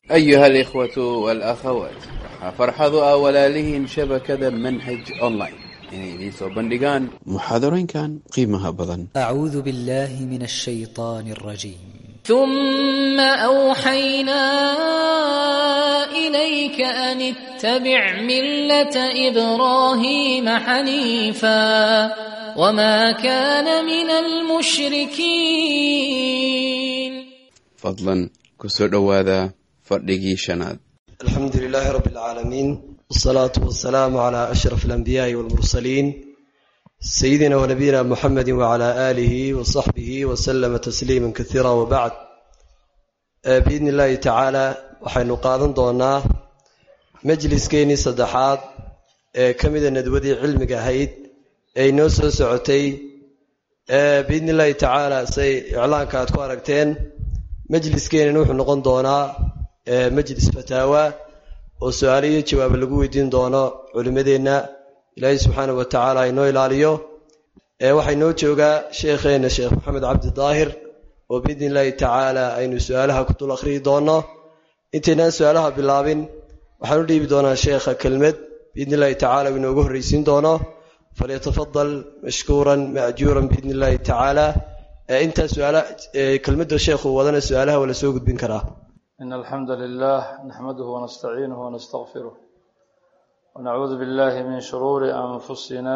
أيها الإخوة والأخوات waxaa farxadu ah walaalihiin shabakada manhaj online inay idiin soo bandhigaan muxaadarooyinkan qiimaha badan أعوذ بالله من الشيطان الرجيم ثم أوحينا إليك أن اتبع ملة إبراهيم حنيفا وما كان من المشركين fadlan ku soo dhowaada fadhigii shanaad الحمد لله رب العالمين والصلاة والسلام على أشرف الأنبياء والمرسلين سيدنا ونبينا محمد وعلى آله وصحبه وسلم تسليما كثيرا وبعد آه، بإذن الله تعالى waxaynu qaadan doonaa majliskeenii saddexaad ee ka mida nadwadii cilmiga ahayd ee inoo soo socotay ee biidni illaahi tacaala say iclaanka aad ku aragteen majliskeenina wuxuu noqon doonaa ee majlis fataawa oo su-aalo iyo jawaabo lagu weydiin doono culimmadeenna ilaahay subxaana wa tacaala inoo ilaaliyo ee waxaa inoo joogaa sheekheenna sheekh maxamed cabdi daahir oo biidni illaahi tacaala aynu su-aalaha ku dul akhriyi doono intaynaan su-aalaha bilaabin waxaan u dhiibi doonaa sheekha kelmed biidni illaahi tacaala uu inoogu horreysiin doono falyatafadal mashkuuran maajuuran biidni illaahi tacaala ee intaa su-aala ee kelmadda sheekhu wadana su-aalaha waa la soo gudbin karaa إن الحمد لله نحمده ونستعينه ونستغفره ونعوذ بالله من شرور أنفسنا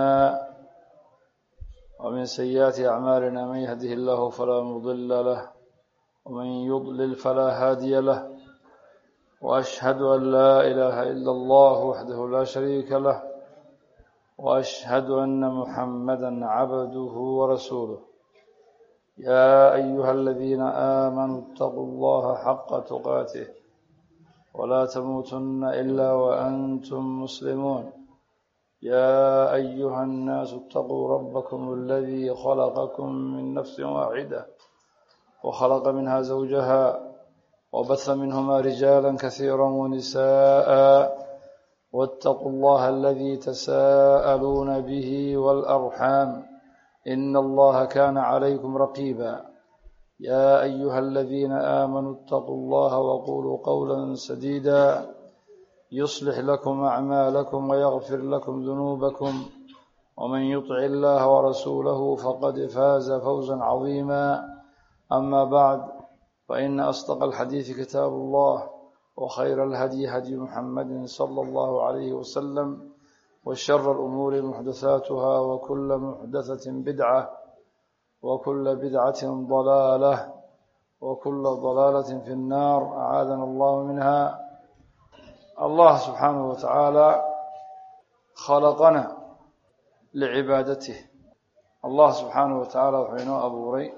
ومن سيئات أعمالنا من يهده الله فلا مضل له ومن يضلل فلا هادي له وأشهد أن لا إله إلا الله وحده لا شريك له وأشهد أن محمدا عبده ورسوله يا أيها الذين آمنوا اتقوا الله حق تقاته ولا تموتن إلا وأنتم مسلمون يا أيها الناس اتقوا ربكم الذي خلقكم من نفس واحدة وخلق منها زوجها وبث منهما رجالا كثيرا ونساء واتقوا الله الذي تساءلون به والأرحام إن الله كان عليكم رقيبا يا أيها الذين آمنوا اتقوا الله وقولوا قولا سديدا يصلح لكم أعمالكم ويغفر لكم ذنوبكم ومن يطع الله ورسوله فقد فاز فوزا عظيما أما بعد فإن أصدق الحديث كتاب الله وخير الهدي هدي محمد صلى الله عليه وسلم وشر الأمور محدثاتها وكل محدثة بدعة وكل بدعة ضلالة وكل ضلالة في النار أعاذنا الله منها الله سبحانه وتعالى خلقنا لعبادته الله سبحانه وتعالى وحينه أبو ري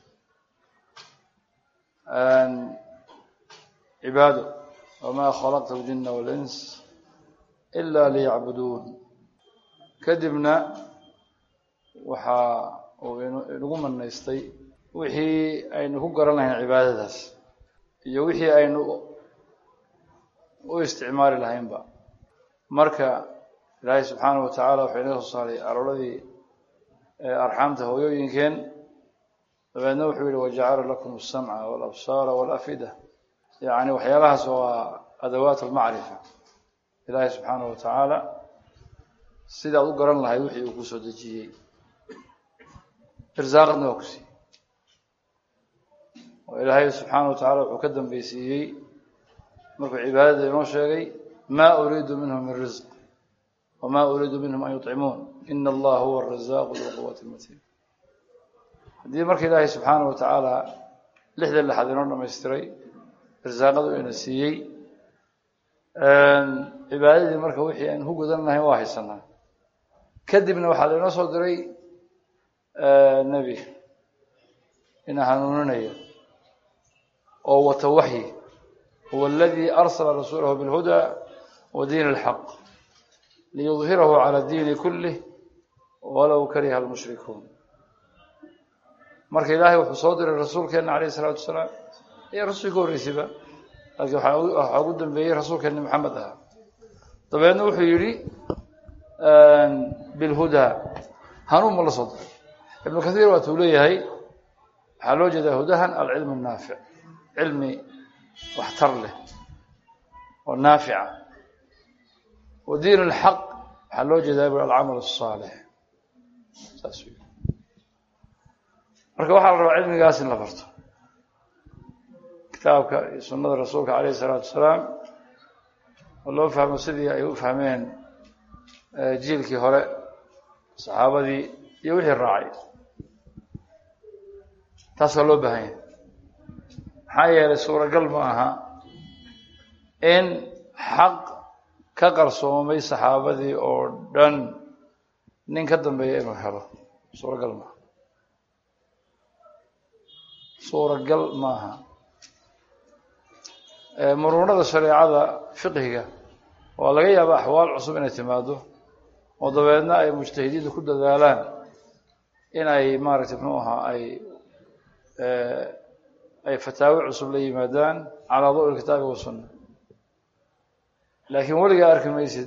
أن عباده وما خلقت الجن والإنس ilaa liyacbuduun kadibna waxaa uu inagu manaystay wixii aynu ku garan lahayn cibaadadaas iyo wixii aynu u isticmaali lahaynba marka ilaahay subxaanahu watacaala wuxuu inaga soo saaray arooradii arxaamta hooyooyinkeen dabeedna wuxuu yihi wajacala lakum asamca walabsaara walafida yacni waxyaalahaas waa adawaat almacrifa ilaahay subxaanahu wa tacaala sidaad u garan lahayd wixii uu ku soo dejiyey irsaaqadna waa ku siiyey oo ilaahay subxaanahu wa tacala wuxuu ka dambeysiiyey markuu cibaadada inoo sheegay maa uriidu minhum min risq wamaa uriidu minhum an yuطcimuun ina allaha huwa arazaaqu bilquwati matiin haddii marka ilaahay subxaanahu wa tacaala lixda lixaad inoo dhamaystiray irsaaqadu ina siiyey cibaadadii marka wixii aynu ku gudan lahayn waa haysanaa kadibna waxaa lainoo soo diray nebi ina hanuuninayo oo wata waxyi huwa aladii arsala rasuulahu bilhuda wa diin alxaq liyudhirahu cala diini kulih walow kariha almushrikuun marka ilaahay wuxuu soo diray rasuulkeena alayh isalaatu wasalaam iyo rasuulka horreysayba laakiin waxaa ugu dambeeyey rasuulkeeni maxamed ahaa dabeedna wuxuu yidhi bilhudaa hanuun ma la soo diray ibnu kathiir waatuu leeyahay waxaa loo jeedaa hudahan alcilmu naafic cilmi waxtar leh oo naafica wa diin alxaq waxaa loo jeedaa bu alcamal asaalix saas wey marka waxaa la rabaa cilmigaas in la barto kitaabka iyo sunnada rasuulka calayh isalaatu wasalaam oo loo fahmo sidii ay u fahmeen jiilkii hore saxaabadii iyo wixii raacay taas waa loo baahan yahay maxaa yeelay suuragal ma aha in xaq ka qarsoomay saxaabadii oo dhan nin ka dambeeya inuu helo suuragal maaha suuragal maaha muruunada shareecada fiqhiga waa laga yaaba axwaal cusub inay timaado oo dabeedna ay mujtahidiintu ku dadaalaan in ay maaragtay muxuu ahaa ay ay fataawi cusub la yimaadaan calaa dawi kitaabi wasunna laakiin weligaa arki maysid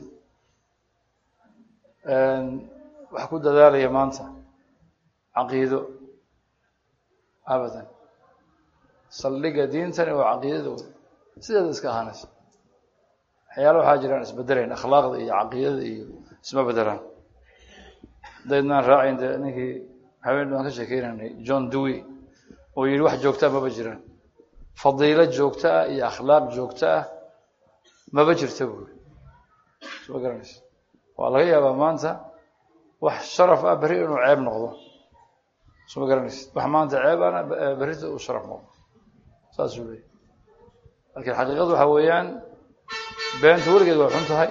wax ku dadaalaya maanta caqiido abadan saldhiga diintani waa caqiidada wey sideeda iska ahaanaysa waxyaala waxaa jiraan isbedelayn akhlaaqda iyo caqiidada iyo isma bedelaan hadaydnaan raacayn dee ninkii habeen baan ka sheekeynaynay john dewey oo yihi wax joogtaa maba jiraan fadiilo joogto ah iyo akhlaaq joogto ah maba jirta buuri isma garanaysa waa laga yaabaa maanta wax sharaf ah berri inuu ceeb noqdo isma garanaysa wax maanta ceeb ana berrita uu sharaf noqdo saasuu leeyay laakiin xaqiiqadu waxaa weeyaan beenta weligeed way xun tahay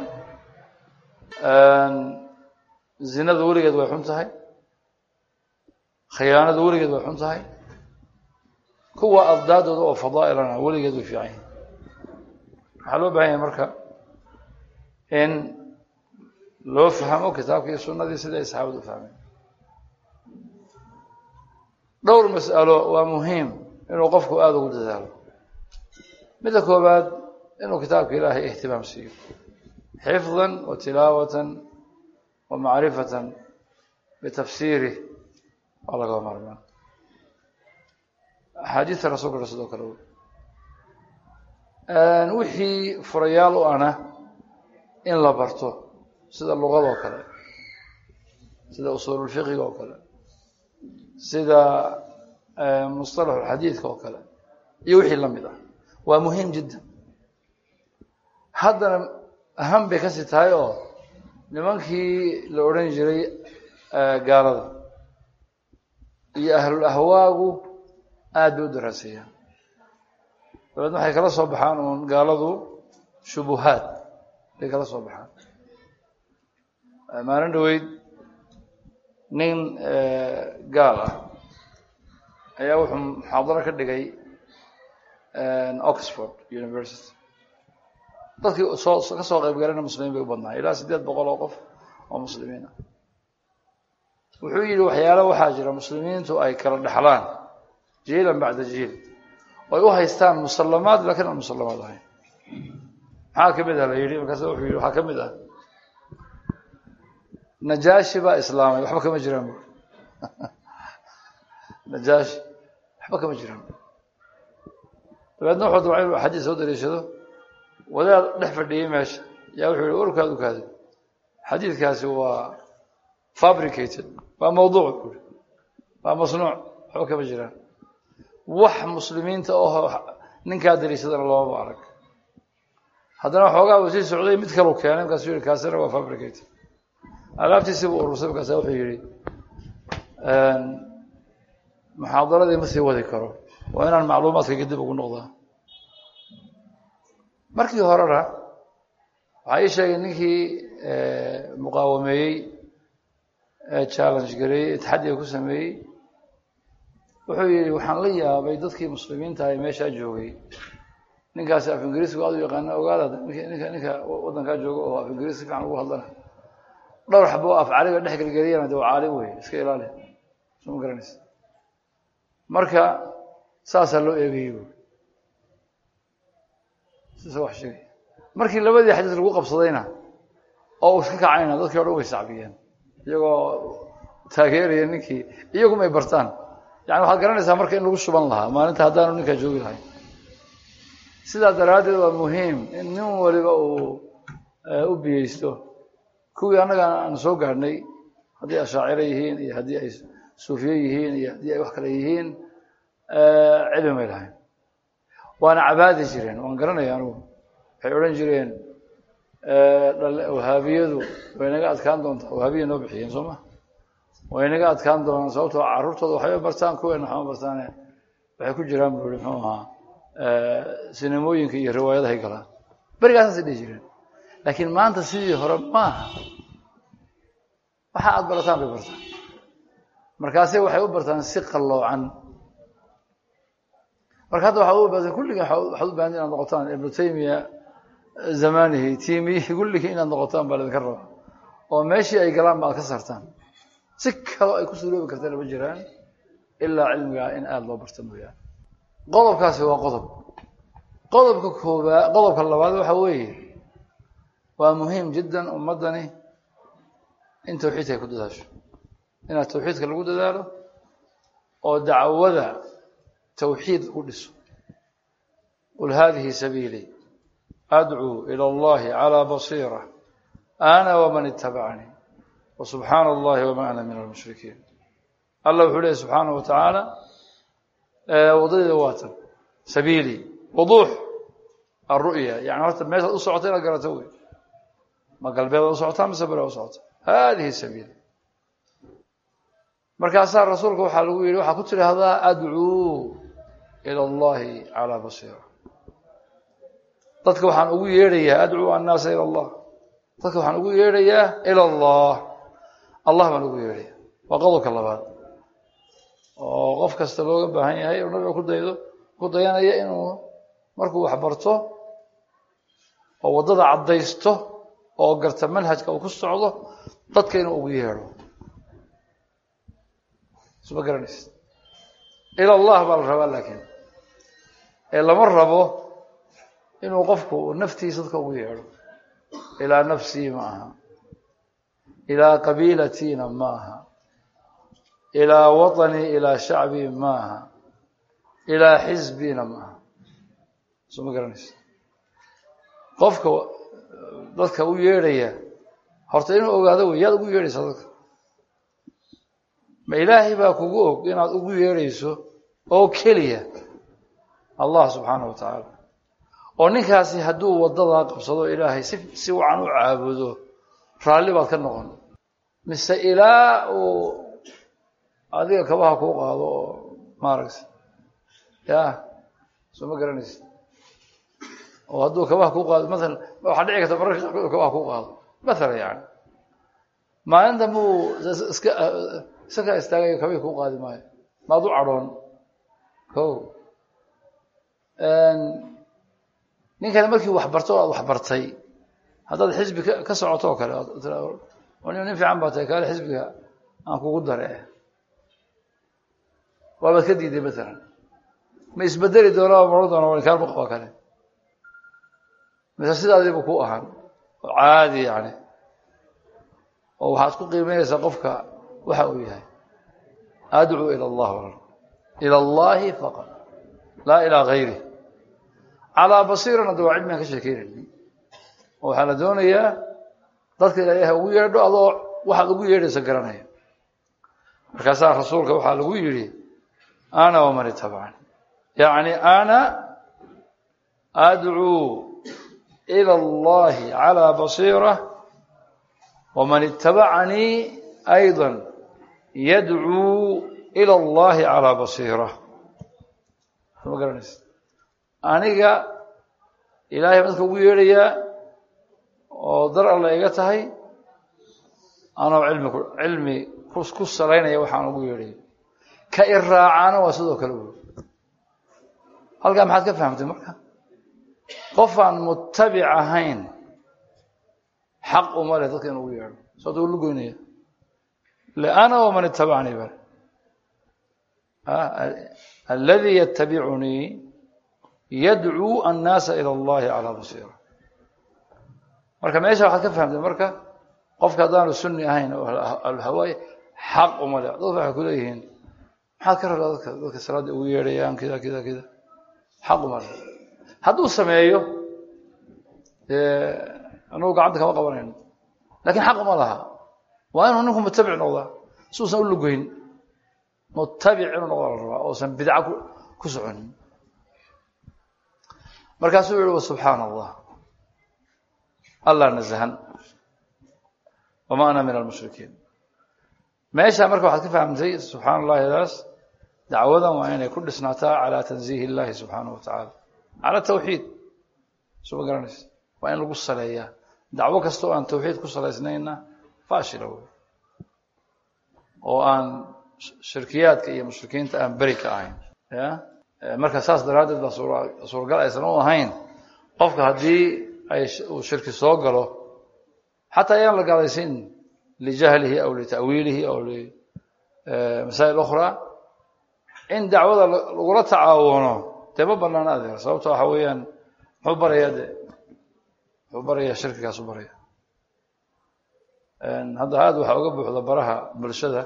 zinadu weligeed way xun tahay khiyaanadu weligeed way xun tahay kuwa addaadooda oo fadaa'ilana weligeed way fiican yihin waxaa loo bahan yahay marka in loo fahmo kitaabkii iyo sunnadii sidai ay saxaabadu u fahmeen dhowr mas'alo waa muhiim inuu qofku aada ugu dadaalo midda koobaad inuu kitaabka ilaahay ihtimaam siiyo xifdan wa tilaawatan wa macrifatan bitafsiirih waa lagaba maarmaan axaadiista rasuulka sidoo kale wixii furayaal u ana in la barto sida luqada oo kale sida usuululfiqiga oo kale sida musطalaxulxadiidka oo kale iyo wixii la mid ah waa muhiim jiddan haddana aham bay kasii tahay oo nimankii la odhan jiray gaalada iyo ahlul ahwaagu aada bay u daraaseeyaan dabeedna waxay kala soo baxaan uun gaaladu shubuhaad bay kala soo baxaan maalin dhaweyd nin gaal ah ayaa wuxuu muxaadaro ka dhigay oxford university dadkii soo ka soo qayb galana muslimiin bay u badnaay ilaa siddeed boqol oo qof oo muslimiin ah wuxuu yidhi waxyaalo waxaa jira muslimiintu ay kala dhexlaan jiilan bacda jiil oy u haystaan musallamaad lakiin aan musallamaad ahayn maxaa ka mid ah la yidhi markaas wuxuu yidhi waxaa ka mid ah najaashi baa islaamay waxba kama jiraan bu najaashi waxba kama jiraan dabeedna wuxuu dabca inuu xadiis soo dariishado wadaad dhex fadhiyey meesha yaa wuxuu yihi warkaad u kaadi xadiidkaasi waa fabricated waa mawduuc buuri waa masnuuc waxba kama jiraan wax muslimiinta oho ninkaa dariishadana loomaba arag haddana waxoogaa uu sii socday mid kalu keenay markaasuu yihi kaasina waa fabricated alaabtiisi buu urursay markaasa wuxuu yihi muxaadaradii ma sii wadi karo waa inaan macluumaadka dib ugu noqdaa markii horena waxaa ii sheegay ninkii muqaawameeyey challenge gareeyey taxadiga ku sameeyey wuxuu yihi waxaan la yaabay dadkii muslimiinta ay meeshaa joogay ninkaasi af ingiriisku aad u yaqaana ogaada ninka ninka waddankaa jooga oo af ingiriis si fiican ugu hadlana dhowr xabo af cariga dhex gelgeliyana de waa caalim wey iska ilaali soo ma garanaysa marka saasaa loo eegayey bu sisa wax sheegay markii labadii xadiis lagu qabsadayna oo uu iska kacayna dadkii o dhan way sacbiyeen iyagoo taageeraya ninkii iyaguma ay bartaan yani waxaad garanaysaa marka in lagu shuban lahaa maalinta haddaanu ninkaa joogi lahayn sidaa daraaddeed waa muhiim in nin waliba uu u biyeysto kuwii annaga aan soo gaadhnay haddii ashaaciro yihiin iyo haddii ay suufiye yihiin iyo haddii ay wax kale yihiin cilmi may lahayn waana cabaadi jireen waan garanaya anugu waxay odhan jireen wahaabiyadu way naga adkaan doontaa wahaabiya noo bixiyeen soo ma way naga adkaan doonaan sababtoo carruurtooda waxbay bartaan kuweena waxma bartaane waxay ku jiraan buu ihi muxuu ahaa sinimooyinka iyo riwaayadahay galaan berigaasasay dhihi jireen laakiin maanta sidii hore maaha waxa aada barataan bay bartaan markaase waxay u bartaan si qalloocan marka hadda waxaa u baahan kulligii waxaad u baahan inaad noqotaan ibnu taymiya zamanihi tiimiyihi kulligii inaad noqotaan baa laydinka rabaa oo meeshii ay galaan ba aad ka saartaan si kaloo ay ku suuroobi kartana ma jiraan ilaa cilmigaa in aada loo barta mooyaane qodobkaasi waa qodob qodobka koobaa qodobka labaad waxa weeye waa muhiim jiddan ummaddani in tawxiidka ay ku dadaasho inaad tawxiidka lagu dadaalo oo dacwada tawxiid u dhiso qul hadihi sabiilii adcuu ila allahi calaa basiira ana waman itabacanii wasubxaana allahi wama ana min almushrikiin allah wuxuu leehy subxaana wa tacaala waddadeeda waatan sabiilii wuduux alru'ya yani horta meeshaad u socota inaad garato wey ma galbeedaad u socotaa mise bera u socota hadihi sabiili markaasaa rasuulka waxaa lagu yidhi waxaa ku tidhaahdaa adcuu ila allahi calaa basiira dadka waxaan ugu yeedhayaa adcuu annaasa ila allah dadka waxaan ugu yeedhayaa ila allah allah baan ugu yeedhaya waa qodobka labaad oo qof kasta looga baahan yahay oo nabiga ku daydo ku dayanaya inuu markuu wax barto oo waddada caddaysto oo garta manhajka uu ku socdo dadka inuu ugu yeedho isma garanaysa ila allah baa la rabaa laakiin ee lama rabo inuu qofku naftiisa dadka ugu yeedho ilaa nafsii ma aha ilaa qabiilatiina ma aha ilaa waطanii ilaa shacbii ma aha ilaa xisbiina ma aha isma garanaysa qofka dadka u yeedhaya horta inuu ogaado wey yaad ugu yeedhaysaa dadka ma ilaahay baa kugu og inaad ugu yeedhayso oo keliya allah subxaana wa tacaala oo ninkaasi hadduu waddadaa qabsado ilaahay si si wacan u caabudo raalli baad ka noqon mise ilaa uu adiga kabaha kuu qaado oo maaragta ya soo ma garanaysa oo hadduu kabaha kuu qaado maalan waxaa dhici karta mararka qaarkood kabaha kuu qaado maalan yani maalinta muu iska isakaa istaagayo kabii kuu qaadi maayo maad u cadhoon ko ninkani markii wax barto o aad wax bartay haddaad xisbi ka socoto oo kale nin fiican baa tahay kaale xisbiga aan kugu dare waabaad ka diiday maalan ma isbedeli doona maro doona wankaalma qaba kale mise sidaadiiba ku ahaan oo caadi yani oo waxaad ku qiimeynaysaa qofka waxa uu yahay adcuu ila allah ila allahi faqad laa ilaa gayri calaa basiirana de waa cilmigaan ka sheekeynayna oo waxaa la doonayaa dadka ilaahay ugu yeedho adoo waxaad ugu yeedhaysa garanaya markaasaa rasuulka waxaa lagu yidhi ana waman itabacani yacni ana adcuu ila allahi calaa basiira waman itabacanii ayضa yadcuu ila allahi calaa basiira ma garanaysa aniga ilaahay dadka ugu yeedhayaa oo dar alla iga tahay anoo cilmi cilmi ku salaynaya waxaan ugu yeedhayo ka iraacaana waa sidoo kale wy halkaa maxaad ka fahamtay marka qofaan mutabic ahayn xaq uma leh dadka in ugu yeedho soota u lugoynaya ana waman itabacanii bale aladii yatabicunii yadcuu annaasa ila allahi calaa basiira marka meesha waxaad ka fahamtay marka qofka haddaanu sunni ahayn oo alhawaay xaq uma leh dadka waxay kuleeyihiin maxaad ka rabtaa dadka dadka salaadda ugu yeedhayaan kida kida kida xaq uma leh hadduu sameeyo dee anugu gacanta kama qabanayno lakin xaq ma laha waa inuu ninku mutabic noqdaa si uusan u lugeyn mutabic inuu noqda la rabaa oosan bidca ku soconin markaasuu yihi subxaana allah allah nazahan wama ana min almushrikiin meeshaa marka waxaad ka fahamtay subxaana allahidaas dacwadan waa inay ku dhisnaataa calaa tanziih illahi subxaanahu wa tacaala cala tawxiid suma garanaysa waa in lagu saleeyaa dacwo kasta oo aan tawxiid ku salaysnayna faashila wey oo aan shirkiyaadka iyo mushrikiinta aan beri ka ahayn ya marka saas daraaddeed baa suuragal aysan u ahayn qofka haddii ay uu shirki soo galo xataa ayaan la gaalaysin lijahlihi aw lita'wiilihi aw limasaa'il ukhraa in dacwada lagula tacaawuno dee ma banaana adeer sababto waxa weeyaan muxuu barayaa de muxuu barayaa shirkigaasu baraya hadda aada waxaa uga buuxda baraha bulshada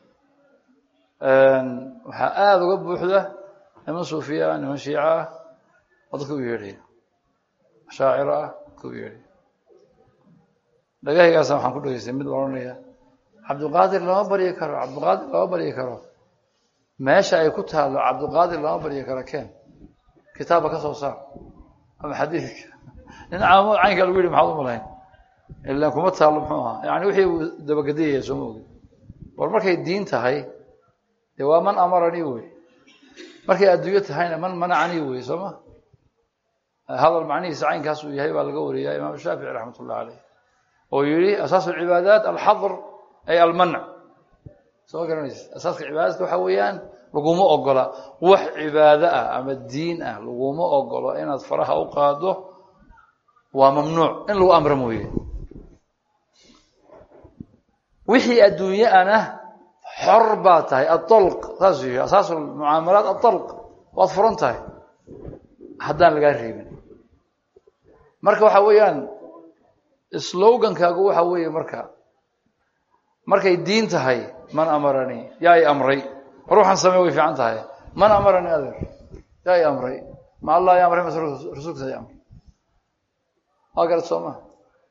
waxaa aada uga buuxda niman suufiya ah niman shiica ah oo dadka u yeedhaya shaaciro ah dadka u yeedhaya dhagahaygaasa waxaan ku dhegeystay mid odhanaya cabdulqaadir lama baryi karo cabdulqaadir lama baryi karo meesha ay ku taalo cabdulqaadir lama baryi karo ken kitaabba ka soo saar ama xadiidka nin caamo caynkaa lagu yidhi maxaad u malayn ilaan kuma taalo muxuu ahaa yani wixii uu dabagediyaya sooma ogin war markay diin tahay dee waa man amaranii wey markay adduunyo tahayna man manacanii wey soo ma hadal macnihiisa caynkaas uu yahay baa laga wariyaa imaam shaafici raxmat ullah caleyh oo yihi asaasu alcibaadaat alxadr ay almanc soo ma garanaysa asaaska cibaadaadka waxa weeyaan laguma ogola wax cibaado ah ama diin ah laguma ogolo inaad faraha u qaado waa mamnuuc in lagu amro mooye wixii adduunye ana xor baa tahay aطalq saasuu yihi asaasu mucaamalaat aطalq waad furan tahay haddaan lagaa reebin marka waxa weeyaan slogankaagu waxa weeye marka markay diin tahay man amaranii yaa i amray war waxaan samey way fiican tahay man amaranii adeer yaa i amray ma allah i amray mase rasuulkiisa i amray waa garad soo ma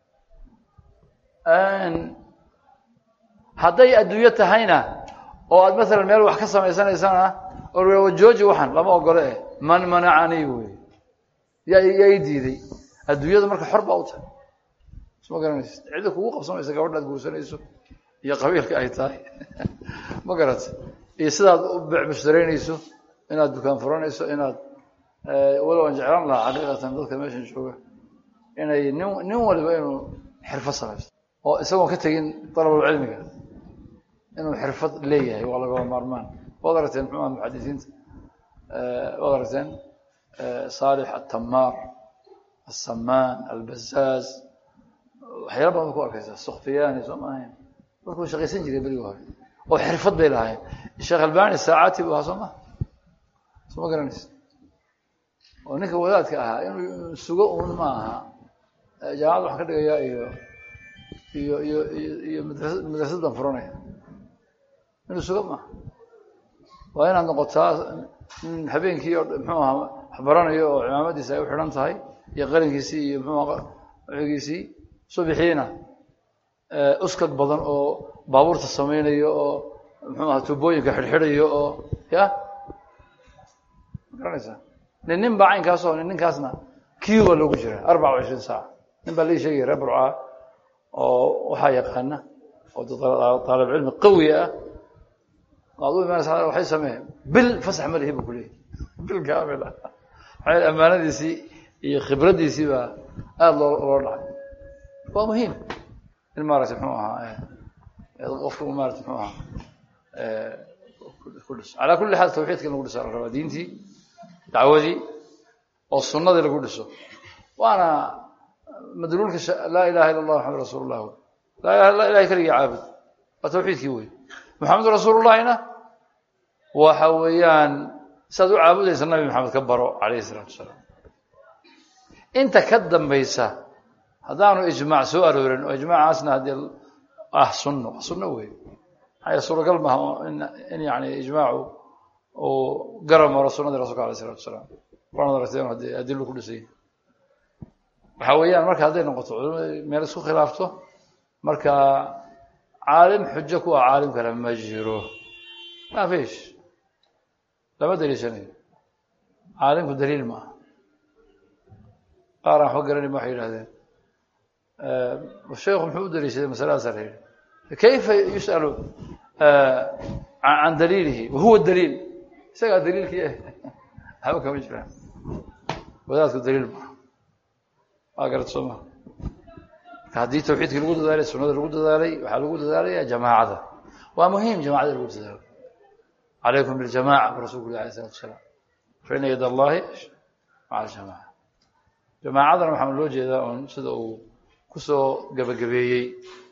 hadday adduunyo tahayna oo aad maalan meel wax ka samaysanaysana oo jooji waxan lama ogole eh man manacanii wey yaa yaa i diiday adduunyada marka xor baa u tahay sma garanaysa cidda kugu qabsamaysa gabadha ad guursanayso iyo qabiilka ay tahay ma garata iyo sidaad u becmushtareynayso inaad dukaan furanayso inaad walow aan jeclaan lahaa xaqiiqatan dadka meeshan jooga inay nin nin waliba inuu xirfad samaysto oo isagoon ka tegin dalabulcilmiga inuu xirfad leeyahay waa lagaba maarmaan waad aragteen muxuuha muxadisiinta waad aragteen saalix atamaar asamaan albazaaz waxyaala badan ba ku arkaysaa sukfiyaani soo ma ahayn dadku way shaqaysan jiray berigi hore oo xirfad bay lahayn sheekh albani saacati bu ahaa soo ma soo ma garanaysa oo ninka wadaadka ahaa inuu sugo uun ma aha jaamacad waxaan ka dhigayaa iyo iyo iyo iyo iyo madrasa madrasad baan furanaya inuu sugo maaha waa inaad noqotaa nin habeenkii oo muxuu ahaa wax baranayo oo cimaamadiisa ay u xidhan tahay iyo qalinkiisii iyo muxuu wigiisii subixiina uskag badan oo baabuurta samaynayo oo muxuu aha tubooyinka xidhxidhayo oo ya garanaysaa nin nin baa caynkaas oo nin ninkaasna kiwa loogu jira arbaca wa ishriin saaca nin baa lii sheegaya reer burcaa oo waxaa yaqaana oo taalib cilmi qawi ah waad u imaanaysa waxay samee bil fasax ma lihi bu ku leeyahy bil kaamil ah maxaa amaanadiisii iyo khibraddiisii baa aada loo loo dhacay waa muhiim in maaragtay muxuu ahaa qofku maarata muxuu ahaa ku dhiso calaa kulli xaal tawxiidka in lagu dhiso la rabaa diintii dacwadii oo sunnadii lagu dhiso waana madluulka laa ilaha illa allah maxamed rasuul llah wey laa ilaha illa ilahay keligii caabud waa tawxiidkii wey maxamed rasuulullahina waxa weeyaan siaad u caabudaysa nabi maxamed ka baro calayhi isalaatu wasalaam inta ka dambaysa haddaanu ijmaac soo aroorin oo ijmaacaasna haddii ah sunno waa sunno wey maxaa suuragal maaha in in yani ijmaacu uu garab maro sunnadii rasulka alayh isalatu wasalaam waanad aragteen haddii adilo ku dhisay waxa weeyaan marka hadday noqoto culimada meel isku khilaafto marka caalim xujo ku ah caalim kale ma jiro ma fish lama daliishanayo caalimku daliil ma aha qaar aan waxba garanayma waxay yidhahdeen sheekhu muxuu u daliishaday masaladaasa la yidhi kayfa yus'alu can daliilihi wahuwa daliil isagaa daliilkii ah waxba kama jiraan wadaadku daliil maaha waa garad soo maha marka haddii tawxiidkii lagu dadaalay sunada lagu dadaalay waxaa lagu dadaalaya jamaacada waa muhiim jamacada lagu dadaalo calaykum biljamaca bu rasulku uri alayh salatu wasalaam fa ina yad allahi maca aljamaca jamaacadana waxaa loo jeedaa un sida uu kusoo gebagabeeyey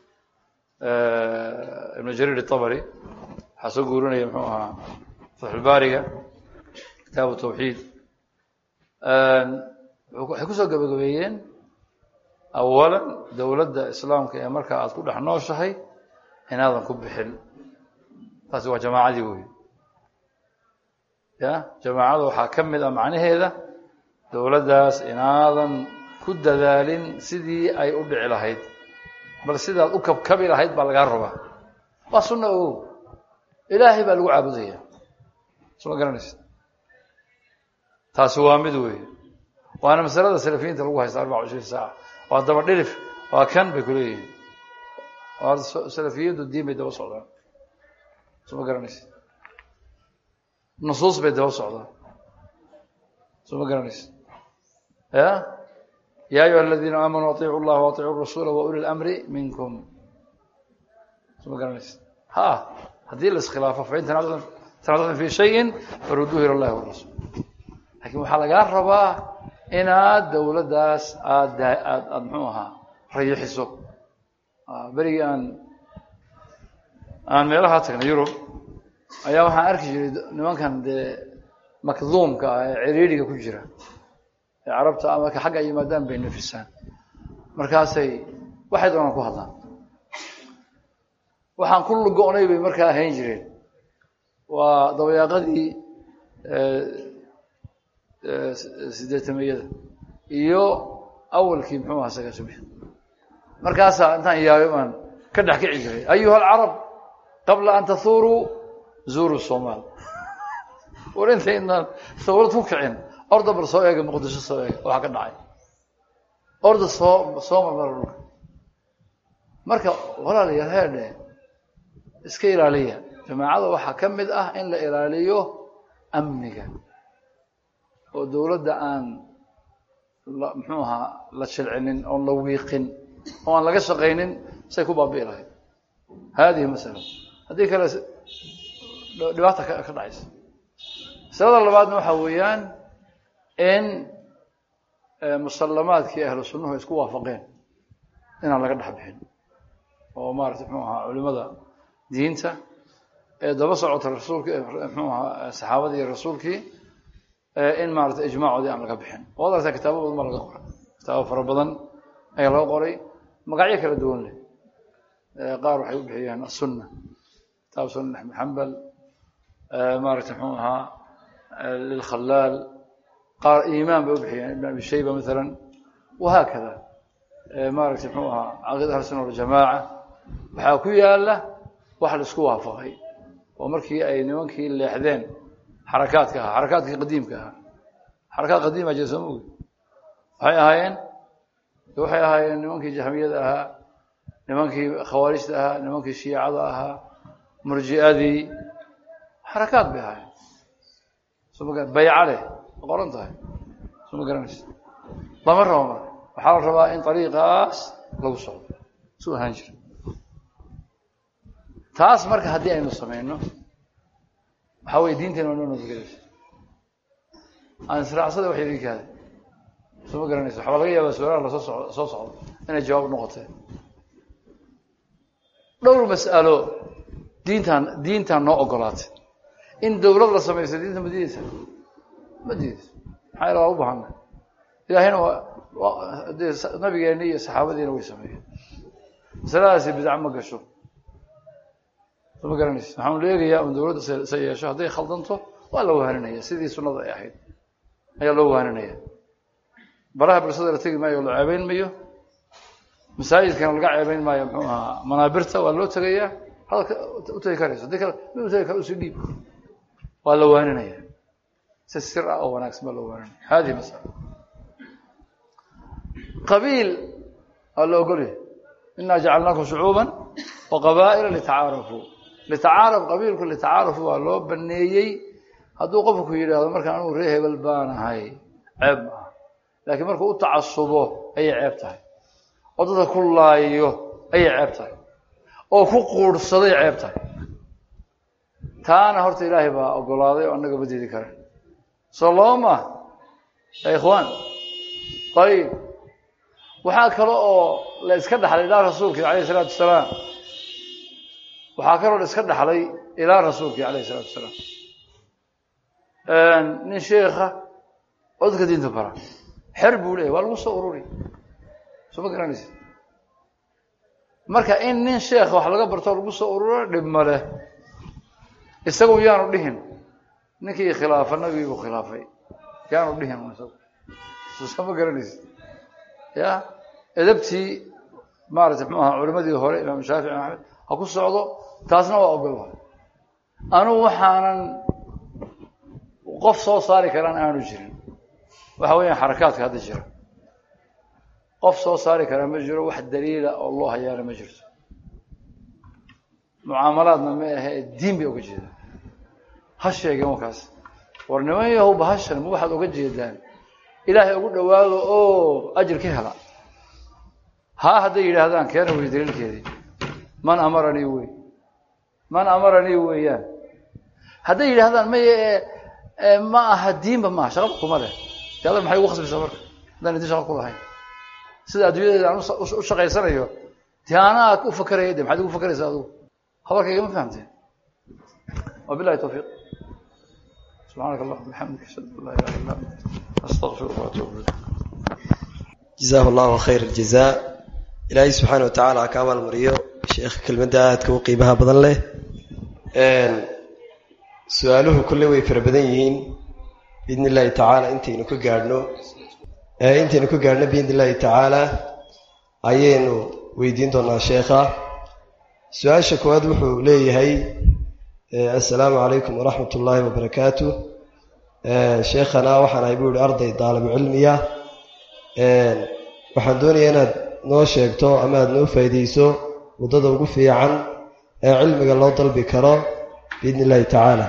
ibnu jariir itabari waxaa soo guurinaya muxuu ahaa fatxulbaariga kitaabu tawxiid waxay kusoo gebagabeeyeen awalan dowladda islaamka ee markaa aada ku dhex nooshahay inaadan ku bixin taasi waa jamaacadii wey ya jamaacada waxaa ka mid ah macnaheeda dowladdaas inaadan ku dadaalin sidii ay u dhici lahayd bal sidaad u kabkabi lahayd baa lagaa rabaa waa sunna ogow ilaahay baa lagu caabudaya soma garanaysa taasi waa mid weeye waana masalada salafiyiinta lagu haysta arbaca cishriin saaca waa daba dhilif waa kan bay kuleeyihiin waa salafiyadu diin bay daba socdaan soma garanaysa nusuus bay daba socdaan soma garanaysa ya ya ayuha aladiina aamanuu aiicu llaha waaiicu rasuula wa uli lamri minkum soma garanaysa ha haddii la iskhilaafo fain tanactum fi shayin faruduuhu ila llahi warasuul lakin waxaa lagaa rabaa inaad dowladdaas aad aad aada muxuu ahaa rayixiso berigii aan aan meelaha tagnay yurub ayaa waxaan arki jiray nimankan dee makduumka ah ee ciriiriga ku jira ee carabta marka xagga ay yimaadaan bay nafisaan markaasay waxay doonaan ku hadlaan waxaan ku lugo-nay bay markaa ahayn jireen waa dabayaaqadii sideetameyada iyo awalkii muxuu ahaa saga subi markaasaa intaan yaabay baan ka dhex kici jiray ayuha alcarab qabla an tahuuruu zuuru somaal war intaynaan dawlad ku kicin orda bal soo eega muqdisho soo eega waxaa ka dhacay orda soo soo marmara dhulka marka walaalayaal heerdhe iska ilaaliya jamaacada waxaa ka mid ah in la ilaaliyo amniga oo dowladda aan muxuu ahaa la shilcinin oon la wiiqin oo aan laga shaqaynin say ku baabi'i lahayd haadihi masala haddii kale dhibaata ka dhacaysa masalada labaadna waxaa weeyaan in musallamaadkii ahlu sunnuhu isku waafaqeen inaan laga dhex bixin oo maarata muxuu ahaa culimada diinta ee daba socota rasuulki muxuu ahaa saxaabadii iyo rasuulkii in maarata ijmaacoodii aan laga bixin waad aragtaa kitaabo badan baa laga qoray kitaabo fara badan ayaa laga qoray magacyo kala duwan leh qaar waxay u bixiyeen asunna kitaab sunna axmed xambal maarata muxuu ahaa lilkhalaal qaar iimaan bay u bixiyeen ibn abi shayba maalan wahaakada maaragta muxuu ahaa caqiida ahlu sunna waljamaaca waxaa ku yaala wax la isku waafaqay oo markii ay nimankii leexdeen xarakaadka ahaa xarakaadkii qadiimka ahaa xarakaad qadiima jira soo mogi waxay ahaayeen waxay ahaayeen nimankii jahmiyada ahaa nimankii khawaarijta ahaa nimankii shiicada ahaa murji'adii xarakaad bay ahaayeen soma bayca leh qoran tahay soo ma garanaysa lama rabo marka waxaa la rabaa in ariiqaas lagu socdo su ahaan jira taas marka haddii aynu samayno waxaa weye diinteena waa noo nabadgelaysa aan israacsada wax idin kaada soo ma garanaysa waxbaa laga yaabaa su-aalaha lasoo so soo socdo inay jawaab noqotee dhowr mas'alo diintaan diintaan noo ogolaatay in dawlad la samaysto diinta ma diideysa ma diideysa maxaa yala waa u bahana ilaahayna waa dee nabigeeni iyo saxaabadiina way sameeyeen masaladaasi bidca ma gasho soo ma garanaysa waxaan la eegayaa un dawladda sa yeesho hadday khaldanto waa la wahaninaya sidii sunnada ay ahayd ayaa loo waaninaya baraha bulshada la tegi maayo la ceebeyn mayo masaajidkana laga ceebeyn maayo muxuu ahaa manaabirta waa loo tegayaa hadalka u tegi karayso hadii kale mi u tegi kara usii dhiib waa la waaninaya si sir ah oo wanaagsan baa loo waaninaya hadihi masala qabiil waa la ogolyahay inaa jacalnaakum shucuuban wa qabaa'ila litacaarafuu litacaaraf qabiilku litacaarafu waa loo baneeyey hadduu qofku yidhaahdo markaan anugu ree hebel baan ahay ceeb ma aha laakiin markuu u tacasubo ayay ceeb tahay oo dadka ku laayo ayay ceeb tahay oo ku quurhsaday ceeb tahay taana horta ilaahay baa ogolaaday oo annaga badeedi kara soo laba maaha ya ikhwaan ayib waxaa kale oo la iska dhaxlay ilaa rasuulkii alayh isalaatu wasalaam waxaa kaloo la iska dhaxlay ilaa rasuulkii alayh isalaatu wasalaam nin sheikha oo dadka diinta bara xer buu leeyahy waa lagu soo ururi soo ma garanaysa marka in nin sheekha wax laga bartoo lagu soo ururo dhib ma leh isagu yaanu dhihin ninkii khilaafa nabigiibuu khilaafay yaanu dhihin isagu soo ma garanaysa ya edabtii maarata mxuu ahaa culimadii hore imaam shaafici imaam axmed ha ku socdo taasna waa ogolba anugu waxaanan qof soo saari karaan aanu jirin waxa weeyaan xarakaadka hadda jira qof soo saari karaa ma jiro wax daliila oo loo hayaana ma jirto mucaamalaadna ma ahe diin bay oga jeedaan ha sheegeen wakaas war niman yahow bahashan ma waxaad oga jeedaan ilaahay ugu dhawaado oo ajir ka hela haa hadday yidhaahdaan keena wey daliilkeedii man amaranii wey man amaranii weeyaan hadday yidhaahdaan maye ma aha diinba maaha shaqaba kuma leh de alla maxay ugu khasbaysaa marka haddaan idin shaqa ku lahayn sida adduunyadeeda aan u shaqaysanayo dee anaa u fakeraya de maxaad ugu fakeraysaa adugu habarkayga ma fahamteen wabilahi tawfiiq subxaanaka allahuma bixamdika ashhadu an laa ilaha illa anta astaqfiruka waatuubu ilayk jazaahu allahu khayr aljazaa ilaahay subxaana wa tacaala ha ka abaalmariyo sheekha kelmadda aadka u qiimaha badan leh su-aaluhu kolley way fara badan yihiin biidni illaahi tacaala intaynu ka gaadhno intaynu ka gaadhno biidni illaahi tacaala ayaynu weydiin doonaa sheekha su-aasha koowaad wuxuu leeyahay assalaamu calaykum waraxmat ullaahi wabarakaatu sheekhana waxaan ahay buu yihi arday daalibu cilmiya waxaan doonayaa inaad noo sheegto ama aad noo faa'iideyso waddada ugu fiican ee cilmiga loo dalbi karo biidni illaahi tacaala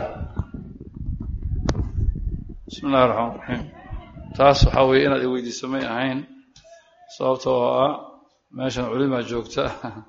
bismi illahi raxmaan raxiim taas waxaa weeye inaad iweydiiso may ahayn sababtoo ah meeshan culimaa joogta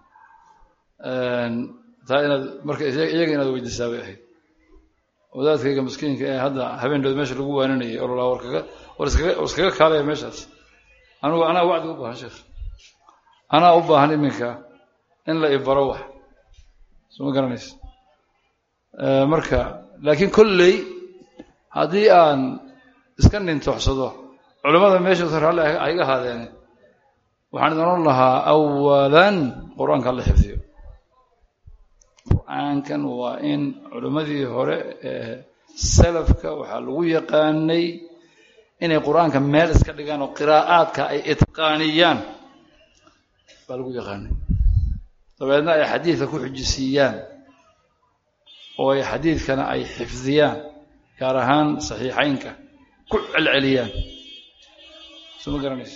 taa inaad marka iyaga inaad weydiisaa bay ahayd wadaadkayga maskiinka ee hadda habeendood meesha lagu waaninayay ololaa warkaga war iskaga war iskaga kaalaya meeshaas anigu anaa wacdi u baahan sheekh anaa u baahan iminka in la ibaro wax soo ma garanaysa marka laakiin kolley haddii aan iska nintooxsado culimmada meesha raalli ha iga haadeene waxaan idin oran lahaa awalan qur-aanka la xifdiyo qur-aankan waa in culimmadii hore ee salafka waxaa lagu yaqaanay inay qur-aanka meel iska dhigaan oo qiraa'aadka ay itqaaniyaan baa lagu yaqaanay dabeedna ay xadiidka ku xujisiiyaan oo ay xadiidkana ay xifdiyaan gaar ahaan saxiixeynka ku celceliyaan soo ma garanaysa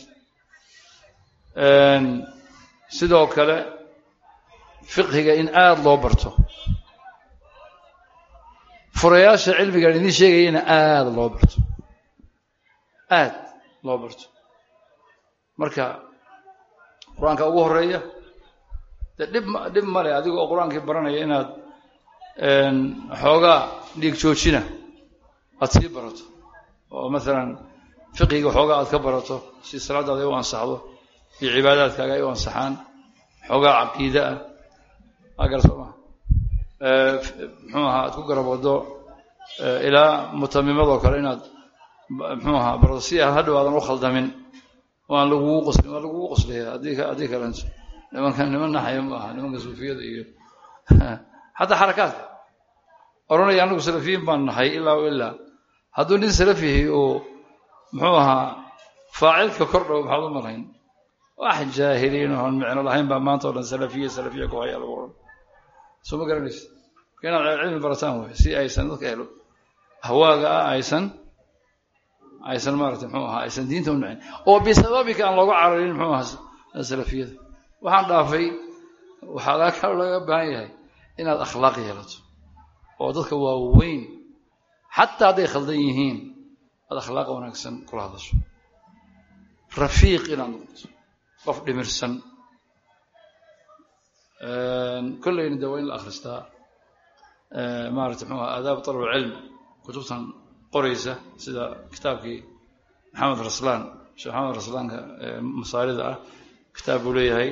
sidoo kale fiqhiga in aada loo barto furayaasha cilmigaan idiin sheegayana aada loo barto aada loo barto marka qur-aanka ugu horeeya dee dhib ma dhib male adiga oo qur-aankii baranaya inaad xoogaa dhiig joojina aada sii barato oo maalan fiqiga xoogaa aad ka barato si salaadaada ay u ansaxdo iyo cibaadaadkaaga ay u ansaxaan xoogaa caqiide ah agar soo maa muxuu ahaa aad ku garab wado ilaa mutamimadoo kale inaad muxuu ahaa barato si aan hadhow aadan u khaldamin oo aan lagugu qoslin waa lagugu qoslaya haddii haddii kalento nimanka niman naxaya ma aha nimanka suufiyada iyo xataa xarakaadka oranaya anagu salafiyiin baan nahay ilaa o ilaa hadduu nin salafihi uu muxuu ahaa faacilka kordhow maxaad u malayn wax jaahiliin oon micno lahayn baa maanta o dhan salafiya salafiya ku haya lagu odhan soo ma garanaysa inaad cilmi barataan wey si aysan dadka helo hawaaga ah aysan aysan maaragtay muxuu ahaa aysan diinta u nacin oo bisababika aan looga cararin muxuu ahaa salafiyada waxaan dhaafay waxaa laga laga baahan yahay inaad akhlaaq yeelato oo dadka waaweyn xataa hadday khaldan yihiin aad akhlaaq wanaagsan kula hadasho rafiiq inaad noqoto qof dhimirsan kolleyna de waa in la akhristaa maarata mxuu aha aadaab talab cilm kutubtan qoraysa sida kitaabkii maxamed raslaan sheekh maxamed raslaanka masaarida ah kitaab buu leeyahay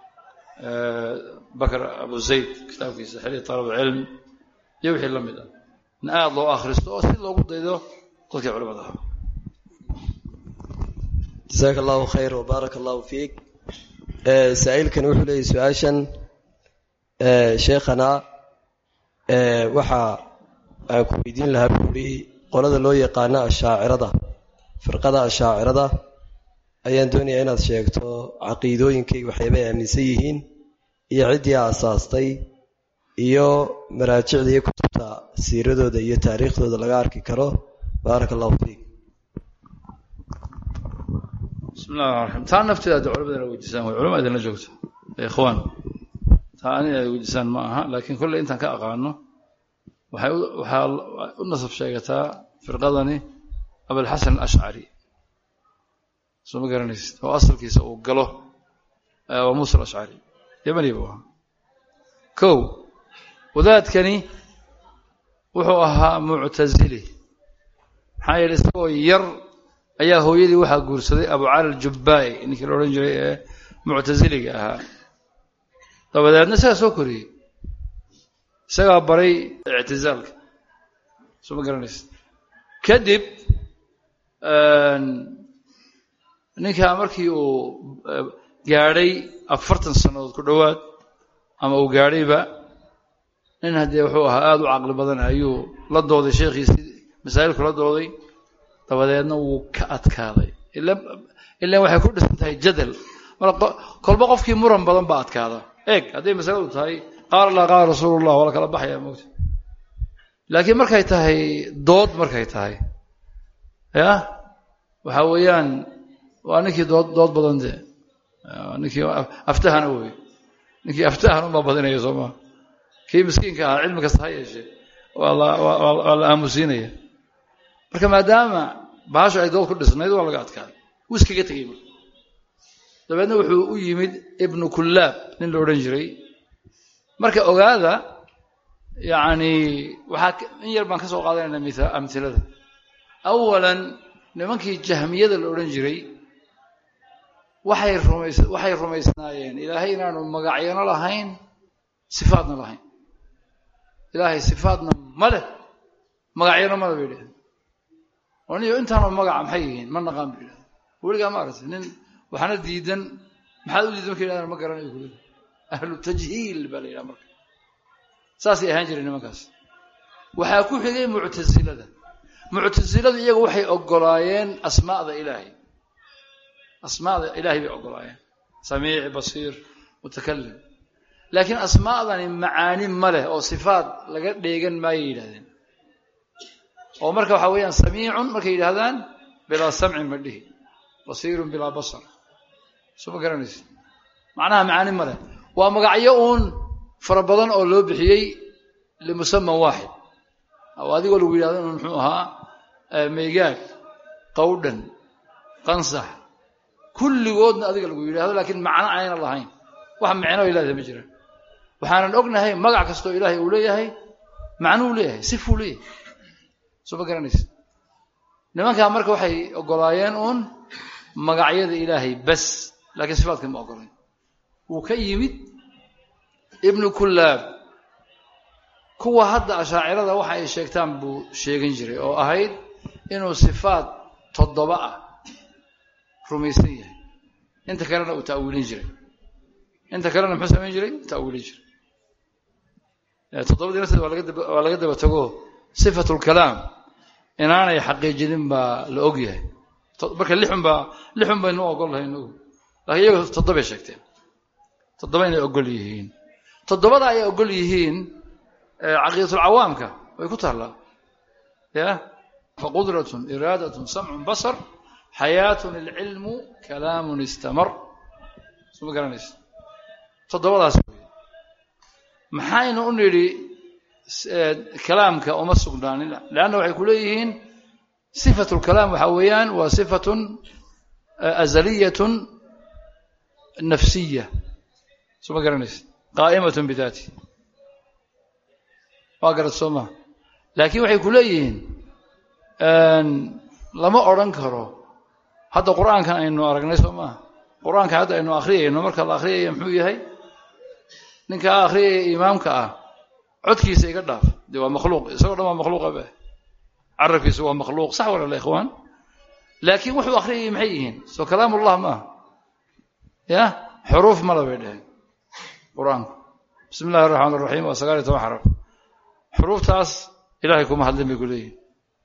bakr abu zayd kitaabkiisa xili talab cilm iyo wixii la mid ah in aada loo akhristo oo si loogu daydo dadkii culimada ah jasaaka allahu khayr wbaaraka allahu fiik saa-iilkani wuxuu leeyahy su-aashan sheekhana waxa aan ku weydiin lahaa buuri qolada loo yaqaano ashaacirada firqada ashaacirada ayaan doonayaa inaad sheegto caqiidooyinkay waxyaabay aaminsan yihiin iyo ciddii aasaastay iyo maraajicda iyo kutubta siiradooda iyo taariikhdooda laga arki karo baaraka allahu fiik bismi llahi raxmaan raxiim taa nafteeda hadda culamada ina weydiisaan way culama idinla joogto ikhwaan taa ani ay weydiisaan ma aha laakiin kolley intaan ka aqaano waxay waxaa u nasab sheegataa firqadani abalxasan alashcari soo ma garanaysid oo asalkiisa uu galo waa muusa alashcari yamani buu ahaa kow wadaadkani wuxuu ahaa muctazili maxaa yeele isagoo yar ayaa hooyadii waxaa guursaday abu cali aljubbaai ninkii la odhan jiray ee muctasiliga ahaa dabadeedna isagaa soo koriyey isagaa baray ictizaalka soo ma garanaysa kadib ninkaa markii uu gaadhay afartan sannadood ku dhowaad ama uu gaadhayba nin haddee wuxuu ahaa aada u caqli badan ayuu la dooday sheekhiisii masaa'ilku la dooday dabadeedna wuu ka adkaaday ilan waxay ku dhisan tahay jadal mar kolba qofkii muran badan baa adkaada eeg hadday masaladu tahay qaala allah qaala rasuulullah waa la kala baxaya mogta laakiin markay tahay dood markay tahay ya waxa weeyaan waa ninkii dood dood badan dee ninkii aftahana wey ninkii aftahan uma badinaya soo maa kii miskiinka ahaa cilmi kasta ha yeeshee waa la waa la aamusiinaya marka maadaama bahashu ay dood ku dhisnayd waa laga adkaaday wuu iskaga tegey marka dabeedna wuxuu u yimid ibnu kullaab nin la odhan jiray marka ogaada yacni waxaa in yar baan ka soo qaadanaynaa mia amhilada awalan nimankii jahmiyada la odhan jiray waxay rumays waxay rumaysnaayeen ilaahay inaanu magacyano lahayn sifaadna lahayn ilaahay sifaadna ma leh magacyano male bay idhahdeen oo niyo intaanoo magaca maxay yihiin ma naqaan bay idhahdeen weligaa ma aragtay nin waxaana diidan maxaad u diidan marka yidhahdaan ma garanayo kule ahlu tajhiil baa la yidhaha marka saasay ahaan jireen nimankaas waxaa ku xigay muctasilada muctasiladu iyagu waxay ogolaayeen asmaa'da ilaahay asmaa'da ilaahay bay ogolaayeen samiic basiir mutakalim laakiin asmaa'dani macaani ma leh oo sifaad laga dheegan maayay yidhahdeen oo marka waxaa weeyaan samiicun markay yidhahdaan bilaa samcin ma dhihi basiirun bilaa basar soo ma garanaysa macnaha macaani ma leh waa magacyo uun fara badan oo loo bixiyey limusaman waaxid oo adigoo lagu yidhahdo inuu muxuu ahaa maygaag qawdhan qansax kulligoodna adiga lagu yidhahdo laakiin macno ayna lahayn wax micno ay leedahay ma jiraan waxaanan ognahay magac kastoo ilaahay uu leeyahay macnuu leeyahay sifuu leeyahay soo ma garanaysa nimankaa marka waxay ogolaayeen uun magacyada ilaahay bas laakiin sifaadka ma ogolayn wuu ka yimid ibnu kullaab kuwa hadda ashaacirada waxa ay sheegtaan buu sheegan jiray oo ahayd inuu sifaad toddoba ah rumaysan yahay inta kalena uu ta'wiilin jiray inta kalena muxuu samayn jiray ta'wiilin jiray toddobadii nafteed waa laga daba waa laga daba tago sifatulkalaam inaanay xaqiijinin baa la og yahay marka lixun baa lixun baynu ogol lahay inagu laakiin iyagu toddobay sheegteen toddoba inay ogol yihiin toddobada ay ogol yihiin caqiidatulcawaamka way ku taallaa ya faqudratun iraadatun samcun basar xayaatun ilcilmu kalaamun istamar suma garanaysa toddobadaas wey maxaynu u nidhi kalaamka uma sugnaanin leanna waxay ku leeyihiin sifatu lkalaam waxaa weeyaan waa sifatun azaliyatun nafsiya suma garanaysa qaa'imatun bidaati waa garad soo maa laakiin waxay ku leeyihiin lama odhan karo hadda qur'aankan aynu aragnay soo maaha qur'aanka hadda aynu akhriyayno marka la akhriyaya muxuu yahay ninkaa akhriyaya imaamka ah codkiisa iga dhaaf dee waa makhluuq isagoo dhan waa makhluuqa ba carabkiisa waa makhluuq sax walala ikhwaan laakiin wuxuu akhriyayay maxay yihiin soo kalaamullah maaha ya xuruuf mala bay dheheen qur-aanku bismi illahi araxmaan araxiim waa sagaal iyo toban xaraf xuruuftaas ilahay kuma hadlin bay ku leeyihin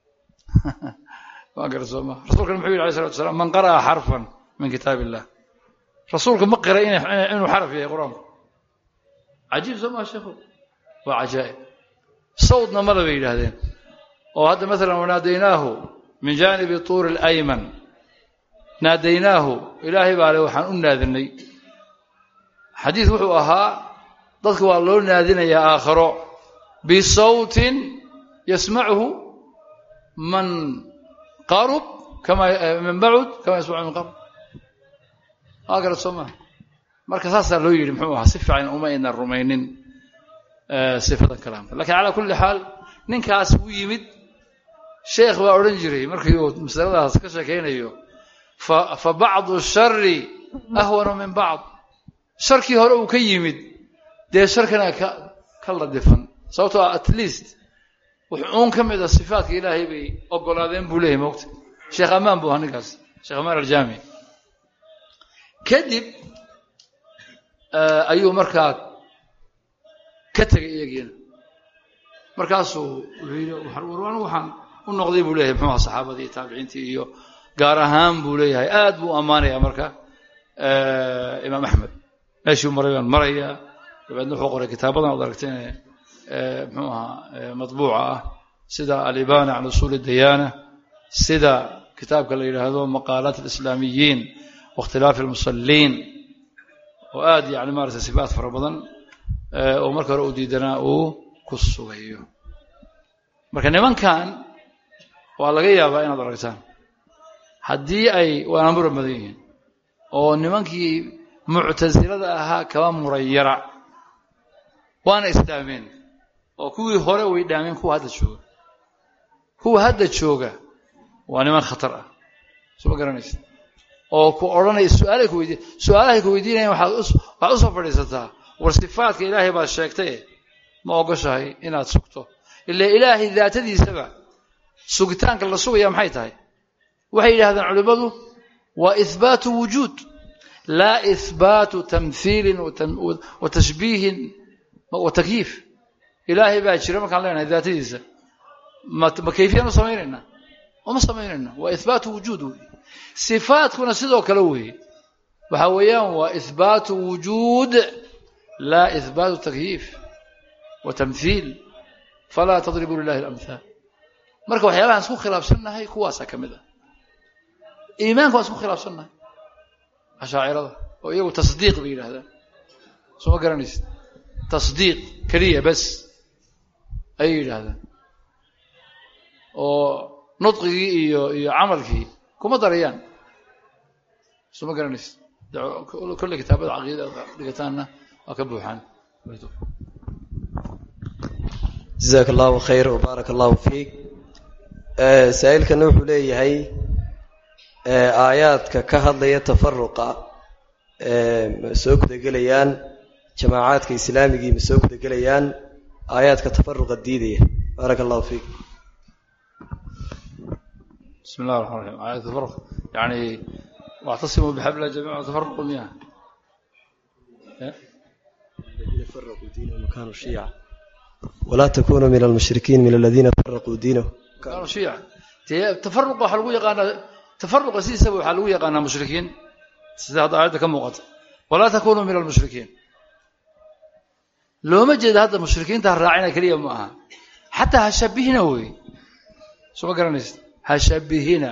waa gara soo maa rasulkan muxuu yidhi alay salatu wasalaam man qara'a xarfan min kitaab illah rasuulku ma qiray inuu xaraf yahay qur-aanku cajiib soo maa sheekhu waa cajaa'ib sawdna mala bay yidhaahdeen oo hadda maalan wanaadaynaahu min jaanibi tuuri alayman naadaynaahu ilaahay baa le waxaan u naadinay xadiis wuxuu ahaa dadka waa loo naadinayaa aakharo bisawtin yasmacuhu man qarub kama man bacud kama yasmacu min qarb waa garad soo maha marka saasaa loo yidhi muxuu ahaa si fiican uma aynan rumaynin sifada kalaamka lakiin calaa kulli xaal ninkaas u yimid sheekh baa odhan jiray markii uu masaladaas ka sheekaynayo fa bacdu shari ahwanu min bacd sharkii hore uu ka yimid dee sharkana ka ka ladifan sababtoo ah at least wuxuun ka mid a sifaatka ilaahay bay ogolaadeen buu leeyahy mogta sheekh amaan buu ahaa ninkaas sheekh amaan aljaami kadib ayuu markaa ka tegay iyagiina markaasuu wuxuu yidhi warwaan waxaan u noqday buu leeyahay muxuu aha saxaabadii iyo taabiciintii iyo gaar ahaan buu leeyahay aad buu ammaanaya marka imaam axmed meeshuu maray baan marayaa dabeedna wuxuu qoray kitaabadan ad aragteen muxuu ahaa matbuuca ah sida alibana can usuuli dayaana sida kitaabka la yidhaahdo maqaalaat alislaamiyiin waاkhtilaafi almusaliin oo aad yani maarata sifaat fara badan oo marka hore uu diidanaa uu ku sugayo marka nimankan waa laga yaabaa inaad aragtaan haddii ay waana muran badan yihiin oo nimankii muctasilada ahaa kaba murayara waana isdhaameen oo kuwii hore way dhaameen kuwa hadda jooga kuwa hadda jooga waa niman khatar ah soo ma garanaysa oo ku odhanaya su-aalay ku weydiin su-aalahay ku weydiinayan waxaad waxaad usoo fadhiisataa war sifaadka ilaahay baad sheegtaye ma ogoshahay inaad sugto ila ilaahay daatadiisaba sugitaanka la sugaya maxay tahay waxay yidhahdeen culimmadu waa ihbaatu wujuud laa ihbaatu tamhiilin wa tashbiihin wa takyiif ilaahay baa jira markaan leenahay daatadiisa ma ma kayfiyaan u samaynaynaa uma samaynayna waa ihbaatu wujuud wey sifaadkuna sidoo kale weeye waxa weeyaan waa ihbaatu wujuud laa ihbaatu takyiif wa tamhiil falaa tadribuu lilahi alamhaal marka waxyaabahaan isku khilaafsannahay kuwaasaa ka mid ah iimaanka waan isku khilaafsannahay ashaacirada oo iyagu tasdiiq bay yidhahdaan soo ma garanaysid tasdiiq keliya bes ayay yidhaahdaan oo nudqigii iyo iyo camalkii kuma darayaan soo ma garanaysid kolley kitaabada caqiidada dhigataanna waa ka buuxaan jazaaka allahu khayr wbaaraka allahu fiik saa-iilkana wuxuu leeyahay aayaadka ka hadlaya tafaruqa ma soo gudagelayaan jamaacaadka islaamigii ma soo gudagelayaan aayaadka tafaruqa diidaya baaraka allahu fiik bismi llah raxman raxiim aayat tafaruq yani wactasimuu bixabla jamiica tafaruqu miya walaa takunuu min almushrikiin min aladiina faraquu diinahum kaanuu shiica dee tafaruqa waxaa lagu yaqaanaa tafaruqa sidiisaba waxaa lagu yaqaanaa mushrikiin sida hadda aayadda ka muuqata walaa takunuu min almushrikiin looma jeeda hadda mushrikiinta ha raacina keliya ma aha xataa ha shabihina wey soo ma garanaysa ha shabihina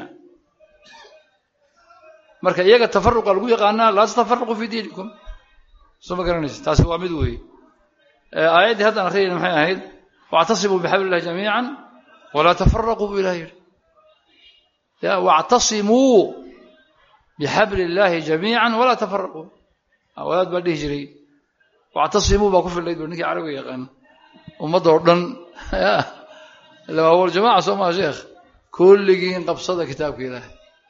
marka iyaga tafaruqa lagu yaqaanaa laa tatafaruqu fi diinikum soo ma garanaysa taasi waa mid weeye aayaddii haddaan akhriyayna maxay ahayd wactasimuu bixabli illahi jamiican walaa tafaraquu buu ilah yidhi ya wactasimuu bixabli illaahi jamiican walaa tafaraquu wadaad baa dhihi jiray wactasimuu baa ku fillayd ba ninkii carabiga yaqaan ummadda oo dhan ila waa waljamaca soo maa sheekh kulligiin qabsada kitaabka ilaahay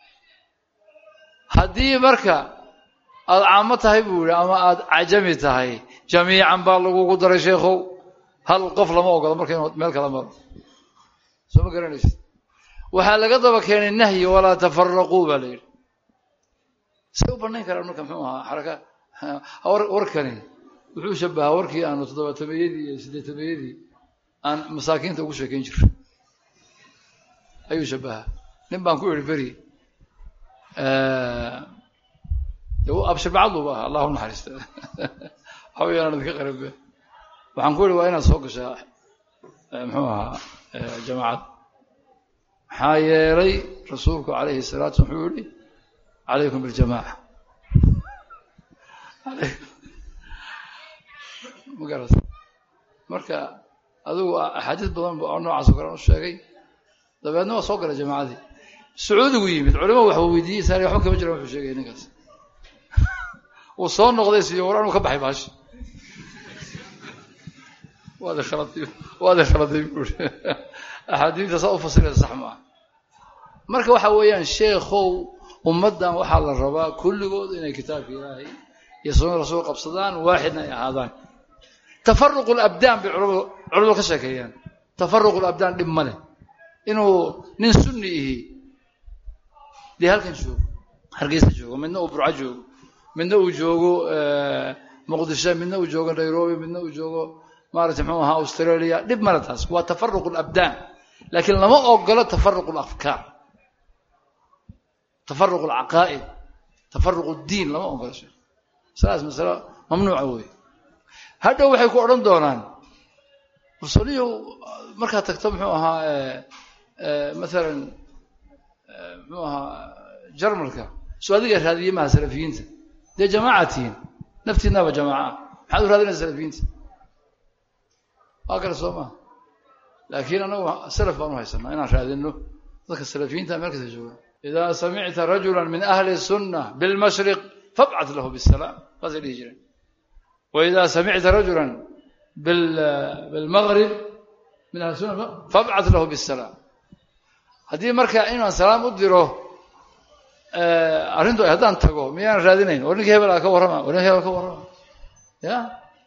haddii marka aada caamo tahay buu yihi ama aada cajami tahay jamiican baa lagugu daray sheekhow hal qof lama ogolo marka inuu meel kala maro soo ma garanaysid waxaa laga daba keenay nahyi walaa tafaraquu baa la yidhi say u banayn karaan marka muxuu ahaa xaraka warkani wuxuu shabahaa warkii aanu toddobaatameeyadii iyo siddeetameeyadii aan masaakiinta ugu sheekeyn jiro ayuu shabahaa nin baan ku idhi beri absharbacadluba aha allah u naxariista hawayaan idinka qarabe waxaan ku idhi waa inaad soo gashaa muxuu ahaa jamaacad maxaa yeelay rasuulku calayhi salaatu wuxuu yihi calaykum biljamaaca ma garat marka adigu axaadiis badan oo noocaas oo kale u sheegay dabeedna waa soo galay jamaacadii sacuudigu yimid culimo waxba weydiiyey saari waxba kama jiran wuxuu sheegay ninkaas uu soo noqday siyo war anuu ka baxay baashi waad khaladay waad khaladay buuri axaadiista saa u fasiraysa sax maaha marka waxa weeyaan sheekhow ummaddan waxaa la rabaa kulligood inay kitaabka ilaahay iyo sunna rasuul qabsadaan waaxidna ay ahaadaan tafaruqu labdaan bay culamadu culamadu ka sheekeeyaan tafaruqu labdaan dhib ma leh inuu nin sunni ihi dee halkan joogo hargeysa joogo midna uu burco joogo midna uu joogo muqdisho midna uu joogo nairobi midna uu joogo maarata mxuu ahaa australia dhib male taas waa tafaruq labdaan laakiin lama ogolo tafaruq alafkaar tafaruq alcaqaa'id tafaruq diin lama ogolo sheekh masalaas masalo mamnuuca wey hadhow waxay ku odhan doonaan rusaliyo markaad tagto muxuu ahaa maalan muxuu ahaa jarmalka soo adiga raadiyey maha salafiyiinta dee jamaaca tihiin naftiinaba jamaaca maxaad u raadinaysa salafiyiinta waa kale soo maha laakiin anagu salaf baan u haysanaa inaan raadino dadka salafiyiinta meel kasta jooga idaa samicta rajula min ahli sunna bilmashriq fabcat lahu bisalaam saasay dhihi jireen waidaa samicta rajula bilmaghrib min ahli sunna fabcat lahu bisalaam haddii marka inaan salaam u diro arrintu haddaan tago miyaan raadinayn war ninka hebel a ka warrama war ninka hebel ka warrama ya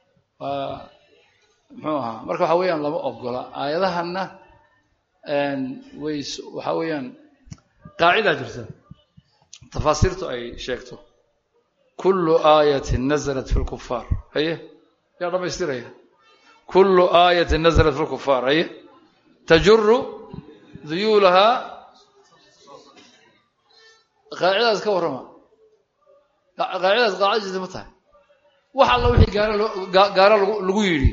muxuu ahaa marka waxa weeyaan lama ogola aayadahanna way waxa weeyaan qaacidaa jirta tafaasiirtu ay sheegto kullu aayatin nazalat fi lkufaar haye yaa dhamaystiraya kullu aayatin nazalat fi lkufaar haye tajuru duyuulahaa qaacidadaas ka warrama qaacidadaas qaacida jirta ma tahay wax alla wixii gaara loo gaara lagu yidhi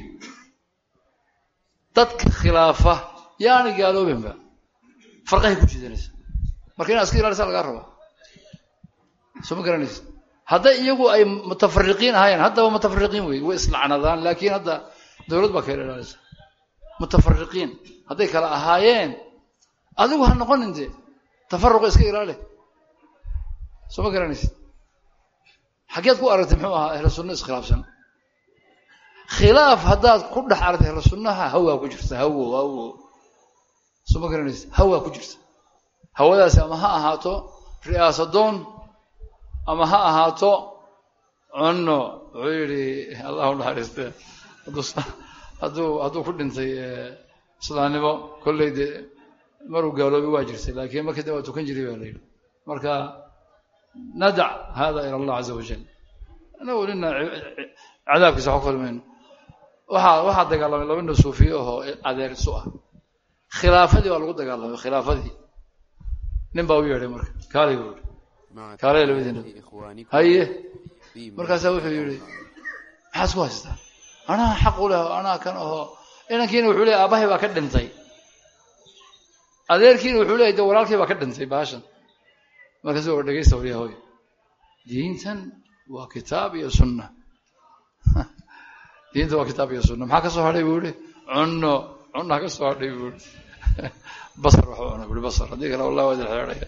dadka khilaafa yaana gaaloobinba farqahay ku jiidanaysa marka inaad iska ilaalisa lagaa rabaa soo ma garanaysa hadday iyagu ay mutafariqiin ahaayeen haddaba mutafariqiin wey way islacnadaan laakiin hadda dowlad baa kala ilaalisa mutafariqiin hadday kala ahaayeen adigu ha noqonin dee tafaruqa iska ilaali soo ma garanaysa xaggeed ku aragtay muxuu ahaa ahlu sunna iskhilaafsan khilaaf haddaad ku dhex aragtay ahlu sunnaha hawaa ku jirta hawo hawo soo ma garanaysa hawaa ku jirta hawadaasi ama ha ahaato ri'aasadoon ama ha ahaato cunno wuxuu yidhi allahu naxariiste hadduu hadduu ku dhintay islaamnimo kolley dee maruu gaaloobay waa jirtay laakiin markii dee waa tukan jiray baa la yidhi marka nadac hada ila allah caza wajal anagu nina cadaabkiisa wax kulmayno waxaa waxaa dagaalamay laba nin suufiye ahoo adeer isu ah khilaafadii baa lagu dagaalamay khilaafadii nin baa u yeedhay marka kaalay buu yihi مع kaalay labadiina إخوانكم haye في markaasaa wuxuu yidhi maxaad isku haystaa anaa xaq u leh anaa kan aho inankiina wuxuu leeyahy aabahay baa ka dhintay adeerkiina wuxuu leeyahy de walaalkii baa ka dhintay baashan markaasu war dhegeysta waryaa hoy diintan waa kitaab iyo sunna diinta waa kitaab iyo sunna maxaa ka soo hadhay buu yihi cunno cunna ka soo hadhay buu yihi basar waxu cuna bui basar haddii kale wallahi waa idin xeedhaya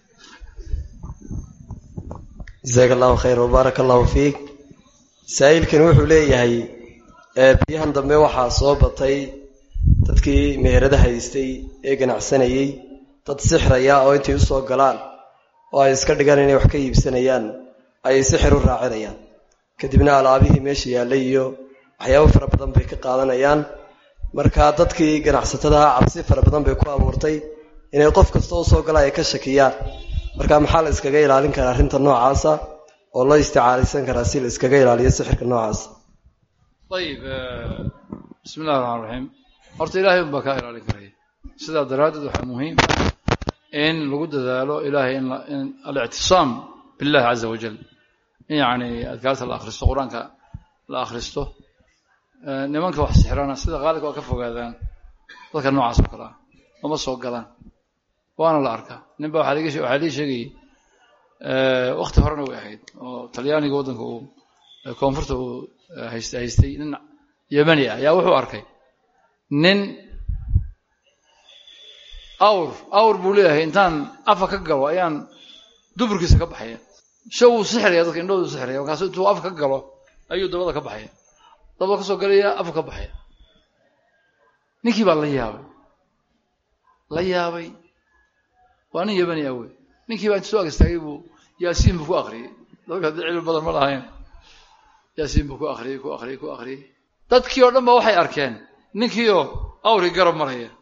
jasaaka allahu khayr wbaaraka allahu fiik saa'ilkan wuxuu leeyahay ee biyahan dambe waxaa soo batay dadkii meherada haystay ee ganacsanayey dad sixraya oo intay u soo galaan oo ay iska dhigaan inay wax ka iibsanayaan ay sixir u raacinayaan kadibna alaabihii meesha yaallay iyo waxyaabo fara badan bay ka qaadanayaan marka dadkii ganacsatadaha cabsi fara badan bay ku abuurtay inay qof kasta u soo gala ay ka shakiyaan marka maxaa la iskaga ilaalin karaa arrinta noocaasa oo loo isticaalaysan karaa si la iskaga ilaaliyo sixirka noocaasa ayib bismi illahi raxmaan raxiim horta ilaahay un baa kaa ilaalin karaya sidaa daraaddeed waxaa muhiim ah in lagu dadaalo ilahay in la- in alictisaam billahi caza wajal in yacni adkaarta la akhristo qur-aanka la akhristo Eh, nimanka wax sixrana sida qaalibka waa ka fogaadaan dadka noocaas oo kale ah lama soo galaan waana la arkaa nin ba waxaa liga she- waxaa lii sheegayay wakti horena way ahayd oo talyaaniga waddanka uu eh, koonfurta uu eh, hayst haystay nin yemani ah ayaa wuxuu arkay nin awr awr buu leeyahay intaan afa ka galo ayaan duburkiisa ka baxaya sha wuu sixiraya dadka indhahoodu sixiraya markaasu intuu afa ka galo ayuu dabada ka baxaya dabada ka soo galaya afa ka baxaya ninkii baa la yaabay la yaabay waa nin yemani ah wey ninkii baa inta soo ag istaagay buu yaasiin buu ku akriyey dadka haddii cilmi badan ma lahayn yaasiin buu ku akriyey ku akriyey ku akriyey dadkii oo dhan ba waxay arkeen ninkii oo awri garab maraya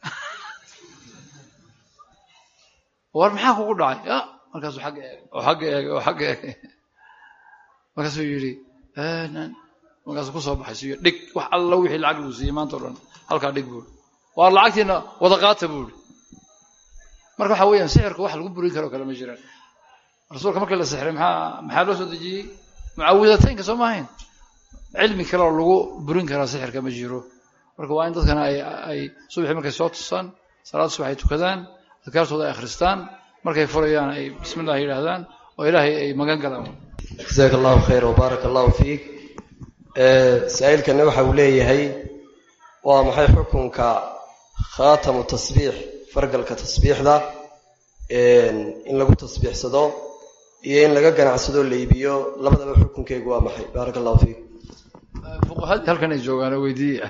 war maxaa kugu dhacay ya markaasuu xagga eegay oo xagga eegay oo xagga eegay markaasuu yidhi markaasuu kusoo baxay siyo dhig wax alla wixii lacag lagu siiyey maanta o dhan halkaa dhig buuri waar lacagtiina wada qaata buuri marka waxa weeyaan sixirka wax lagu burin karo kale ma jiraan rasuulka markii la sixray maxaa maxaa loo soo dejiyey mucawidataynka soo maahayn cilmi kale oo lagu burin karaa sixirka ma jiro marka waa in dadkana ay ay subaxii markay soo tusaan salaad subax ay tukadaan adkaartooda ay akhristaan markay furayaan ay bismi illah yidhaahdaan oo ilaahay ay magan galaan jasaaka allahu khayr wbaaraka allahu fiik saa-iilkana waxa uu leeyahay waa maxay xukunka khaatamu tasbiix fargalka tasbiixda in lagu tasbiixsado iyo in laga ganacsado la iibiyo labadaba xukunkeygu waa maxay baaraka allahu fiik fuqahadii halkan ay joogaan oo weydiiya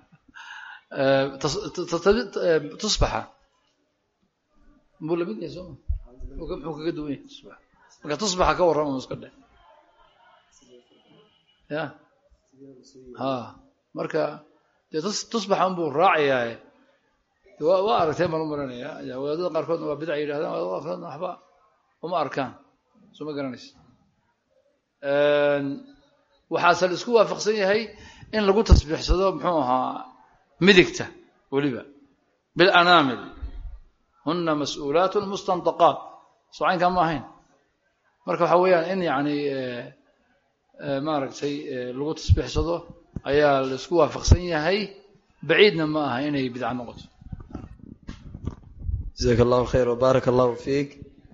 tusbaxa muu lamid yahay sooma muxuu kaga duwan yahay tusbaxa marka tusbaxa ka warrama iska dheh ya ha marka dee tusbaxa unbuu raacayaaye waa waa aragteen baan u maranaya wadaadada qaarkoodna waa bidac yidhahdaan wadaadada qaarkoodna waxba uma arkaan soo ma garanaysa waxaase la isku waafaqsan yahay in lagu tasbiixsado muxuu ahaa midigta weliba bilanaamil huna mas-uulaat mustandaqaat soo caynkaa ma ahayn marka waxa weeyaan in yani maaragtay lagu tasbiixsado ayaa la isku waafaqsan yahay baciidna ma aha inay bidca noqoto jasaaka allahu khayr wbaaraka allahu fiik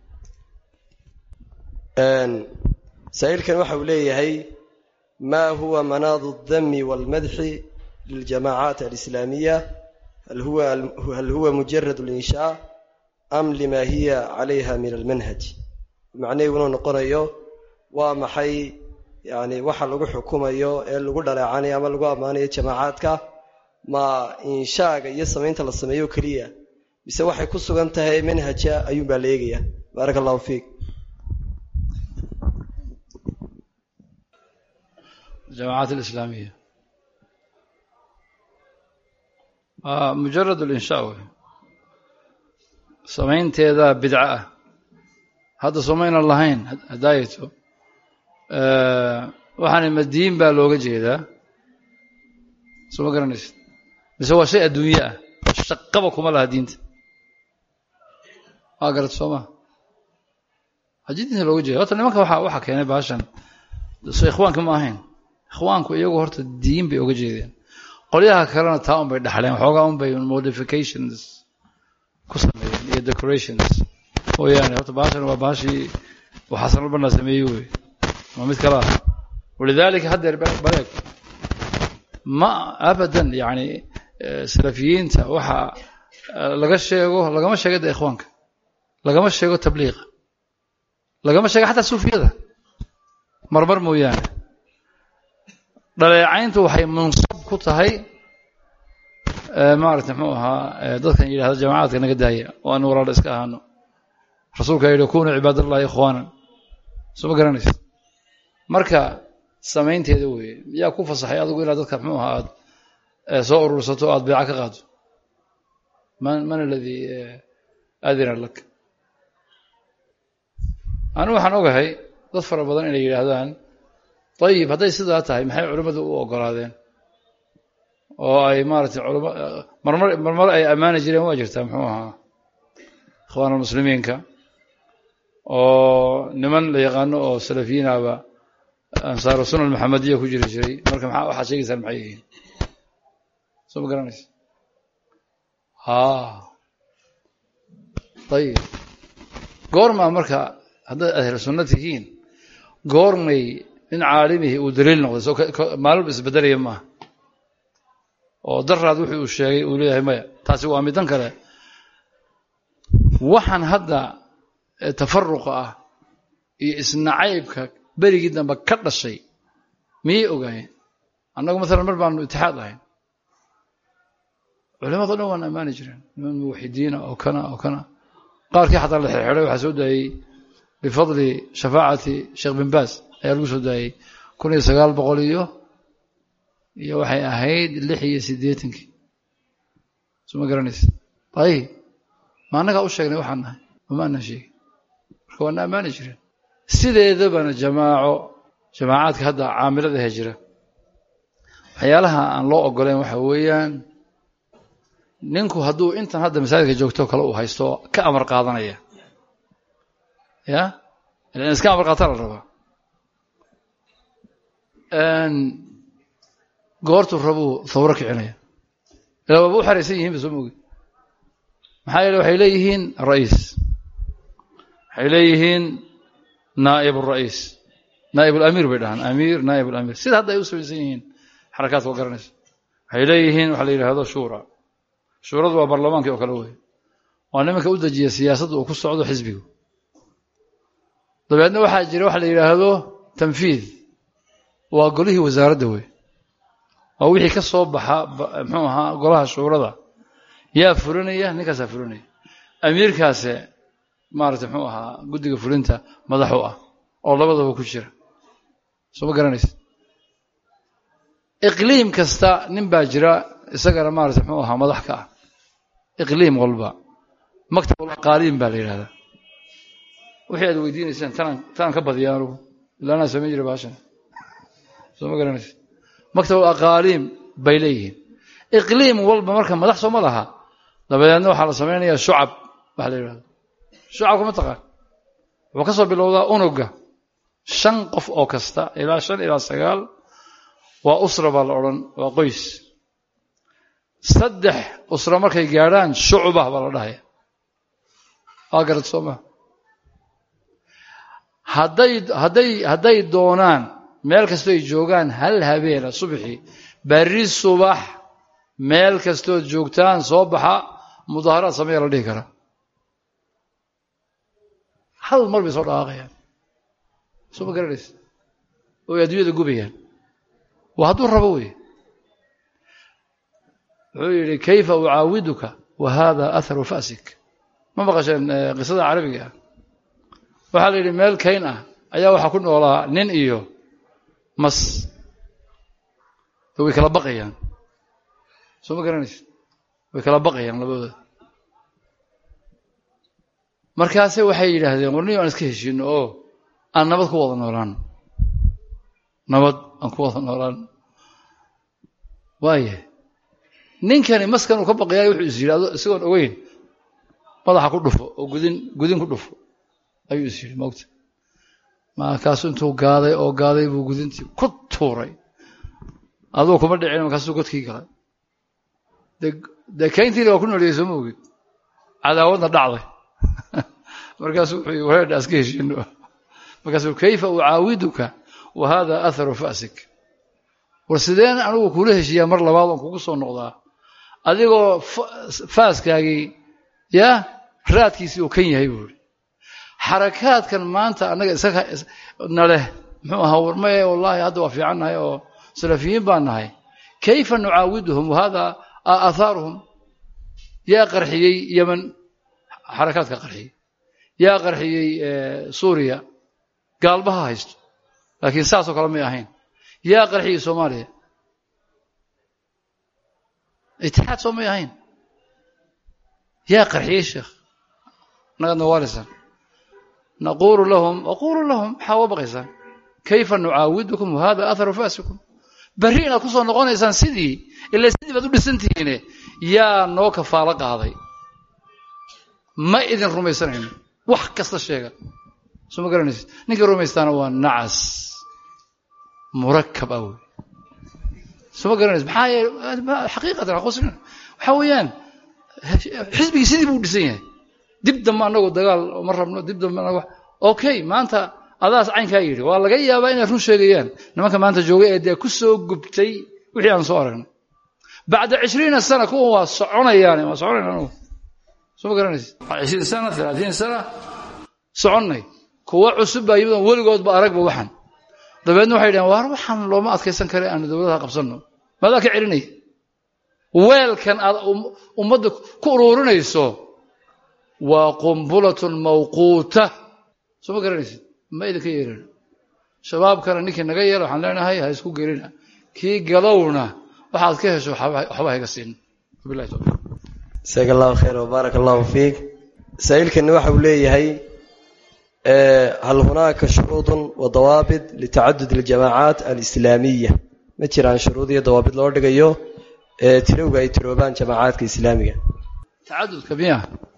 saa-iilkan waxa uu leeyahay ma huwa manaadu اdami wاlmadxi liljamacaat alislaamiya hal huwa mujarad اlinshaa am lima hiya calayha min almanhaj macnaheegu inuu noqonayo waa maxay yani waxa lagu xukumayo ee lagu dhaleecanayo ama lagu ammaanayo jamaacaadka ma inshaaga iyo samaynta la sameeyo keliya mise waxay ku sugan tahay manhaja ayuun baa la eegaya baaraka allahu fiik الجماعات الإسلامية آه مجرد الإنشاء سمينteeda bidca ah hadda somayna lahayn hadaayato waxaana madiin baa looga jeedaa soo ma garanaysid mise waa shay adduunye ah shaqaba kuma laha diinta waa garad soo maa haddii diinta looga jeeda horta nimanka waxa waxaa keenay baashan so ikhwaanka ma ahayn ikhwaanku iyagu horta diin bay oga jeedeen qolyaha kalena taa un bay dhaxleen waxoogaa un bay modifications ku sameeyeen iyo decorations mooyaane horta baashan waa baashii waxaasan albana sameeyey wey waa mid kale ah walidaalika haddeer bareeg ma abadan yani salafiyiinta waxa laga sheego lagama sheego de ikhwaanka lagama sheego tabliiqa lagama sheego xataa suufiyada marmar mooyaane dhaleecayntu waxay mansab ku tahay maarata muxuu ahaa dadkan yidhahda jamaacadka naga daaya oo aan walaalo iska ahaano rasuulka yidhi kunuu cibaadallahi ikhwaanan soo ma garanaysa marka samaynteeda weeye yaa ku fasaxay adigu inaad dadka muxuu ahaa aad soo urursato o aad beeca ka qaado man man aladii aadina lak anigu waxaan ogahay dad fara badan inay yidhaahdaan ayib hadday sidaa tahay maxay culimmadu u ogolaadeen oo ay maaratay culama marmar marmar ay ammaani jireen waa jirtaa muxuu ahaa ikhwaan almuslimiinka oo niman la yaqaano oo salafiyiinaba ansaaru sunan maxamediya ku jiri jiray marka maxaa waxaad sheegaysaan maxay yihiin soo ma garanaysa ha ayib goormaa marka haddaad ahlu sunna tihiin goormay nin caalimihi uu daliil noqday soo maalin isbedelaya maaha oo daraad wuxuu uu sheegay uu leeyahay maya taasi waa midan kale waxaan hadda tafaruqa ah iyo isnacaybka berigii dambe ka dhashay miyay ogaayeen annagu maalan mar baanu itixaad ahayn culimado dhan waan ammaani jireen niman muwaxidiina oo kana oo kana qaarkii xataa la xirxiday waxaa soo daayey bifadli shafaacati sheekh bin baas ayaa lagu soo daayey kun iyo sagaal boqol iyo iyo waxay ahayd lix iyo siddeetankii soo ma garanaysa ayib ma annagaa u sheegnay waxaan nahay mama anaan sheegin marka waana ammaani jireen sideedabana jamaaco jamaacaadka hadda caamilada he jira waxyaalaha aan loo ogoleyn waxa weeyaan ninku hadduu intan hadda masaajidka joogto kale uu haysto ka amar qaadanaya ya ilan iska amar qaata la rabaa goortuu rabuu thawro kicinaya ilaa waaba u xaraysan yihin ba soo mogi maxaa yeele waxay leeyihiin ra'iis waxay leeyihiin naa'ib ra'iis naa'ib alamiir bay dhahaan amiir naa'ib alamiir sida hadda ay u samaysan yihiin xarakaadka oo garanaysa waxay leeyihiin waxa la yidhaahdo shura shuuradu waa barlamaankii oo kale wey waa nimanka u dejiya siyaasadda uu ku socdo xisbigu dabeedna waxaa jira waxa la yidhaahdo tanfiid waa golihii wasaaradda wey waa wixii ka soo baxa muxuu ahaa golaha shuurada yaa fulinaya ninkaasaa fulinaya amiirkaase maarata muxuu ahaa guddiga fulinta madaxu ah oo labadaba ku jira soo ma garanaysa iqliim kasta nin baa jira isagana maarata muxuu ahaa madax ka ah iqliim walba maktabulaqaaliin baa la yidhahdaa wixii aad weydiinaysaan tanaan tanaan ka badiya anugu ila anaa samayn jira baashan soo ma garanaysa maktabulaqaaliim bay leeyihiin iqliim walba marka madax soo ma laha dabadeedna waxaa la samaynayaa shucab waxa la yidhahda shucabka ma taqaan wuxuu ka soo bilowdaa unuga shan qof oo kasta ilaa shan ilaa sagaal waa usra baa la odhan waa qoys saddex usra markay gaadhaan shucba baa la dhahaya waa garad soo maa hadday hadday hadday doonaan meel kastoo ay joogaan hal habeena subxii berri subax meel kastood joogtaan soo baxa mudaaharaad sameeya la dhihi karaa hal mar bay soo dhaqaaqayaan soo ma garanaysa oy adduunyada gubayaan waa hadduu rabo wey wuxuu yidhi kayfa ucaawiduka wa hada atharu fasik ma maqasheen qisada carabiga ah waxaa la yidhi meel kayn ah ayaa waxaa ku noolaa nin iyo mas way kala baqayaan soo ma garanaysa way kala baqayaan labadooda markaase waxay yidhaahdeen warniyo aan iska heshiino oo aan nabad ku wada noolaan nabad aan ku wada noolaan waaya ninkani maskan uu ka baqayaay wuxuu is yidhi isagoon ogeyn madaxa ku dhufo oo gudin gudin ku dhufo ayuu is yidhi moogta markaasuu intuu gaaday oo gaaday buu gudintii ku tuuray aduu kuma dhicin markaasuu godkii galay dee dee kayntiina waa ku nooliyey sooma ogid cadaawadna dhacday markaasuu wuxuu yii wareedha aska heshiino markaasuu kayfa ucaawiduka wa hada atharu fa'sik war sideen anigu kula heshiiyaa mar labaad oon kugu soo noqdaa adigoo faaskaagii yaa raadkiisii uu kan yahay buu ihi xarakaadkan maanta annaga isaga na leh muxuu ahaa warmaye wallaahi hadda waa fiican nahay oo salafiyiin baan nahay kayfa nucaawiduhum wahada aahaaruhum yaa qarxiyey yeman xarakaadka qarxiyey yaa qarxiyey suuriya gaalbaha haysto laakiin saasoo kale may ahayn yaa qarxiyey soomaaliya itixaad soo may ahayn yaa qarxiyey sheekh nagadna waalisan naqulu lahum aqulu lahum maxaa uga baqaysaan kayfa nucaawidukum wahada atharu fasikum berri inaad ku soo noqonaysaan sidii ila sidii baad u dhisantihiine yaa noo kafaalo qaaday ma idin rumaysanayno wax kasta sheega soo ma garanaysid ninkii rumaystaana waa nacas murakab ah wey soo ma garanaysid maxaa yeele xaqiiqatan aqusina waxaa weeyaan xisbigii sidii buu dhisan yahay dib dambe annagoo dagaal ma rabno dib dambe annago okay maanta adaas caynkaa yidhi waa laga yaabaa inay run sheegayaan nimanka maanta jooga ee dee ku soo gubtay wixii aan soo aragnay bacda cishriina sana kuwan waa soconayaan waa soconayna anugu soo ma garanaysid cishriin sana alaatiin sana soconnay kuwa cusub baa yimid weligoodba aragba waxan dabeedna waxay dhaheen waar waxaan looma adkaysan kare aanu dowladaha qabsanno maadaa ka celinaya weelkan aad ummadda ku uruurinayso waa qumbulatun mawquuta soo ma garanaysid ma idinka yeelina shabaabkana ninkii naga yeela waxaan leenahay ha isku gelina kii galowna waxaad ka hesho waxba hayga siin wabilahi tawfiiq jasaaka allahu khayr wbaaraka allahu fiik masaa'ilkani waxa uu leeyahay hal hunaaka shuruudun wa dawaabit litacadud aljamaacaat alislaamiya ma jiraan shuruud iyo dawaabit loo dhigayo ee tirowga ay tiroobaan jamaacaadka islaamiga tacadudka miya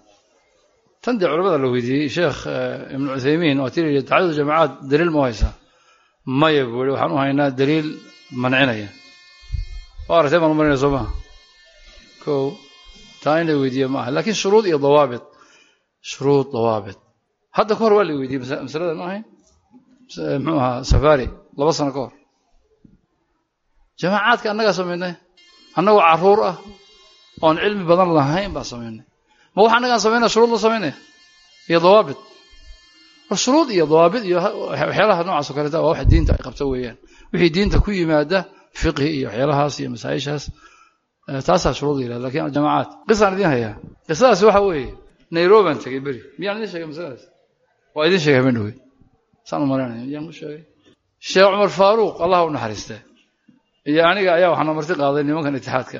tan dee culamada la weydiiyey sheekh ibnu cuthaymiin waa tii yidhi tacadud jamacaad daliil ma u haysaa maya buu yihi waxaan u haynaa daliil mancinaya waa aragtay baan u marinaya soo maha ko taa in la weydiiye ma aha laakiin shuruud iyo dawaabit shuruud dawaabit hadda ka hor waa la weydiiyey masalada ma ahayn muxuu ahaa safari laba sano ka hor jamaacaadka annagaa samaynay annagoo caruur ah oon cilmi badan lahayn baan samaynay ma wax annagaan samaynaya shuruud la samaynaya iyo dawaabit war shuruud iyo dawaabit iyo waxyaalaha noocaas o kaleeta waa wax diinta ay qabto weeyaan wixii diinta ku yimaada fiqhi iyo waxyaalahaas iyo masaa-ishaas taasaa shuruud la yihahda lakin aljamacaat qisaan idiin hayaa qisadaas waxa weeye nairobaan tegey beri miyaan idin sheegay masaladaas waa idin sheegay habeen dhowey saan u malaynaya miyaan u sheegay sheekh cumar faaruuq allah u naxariiste iyo aniga ayaa waxaana marti qaaday nimankan itixaadka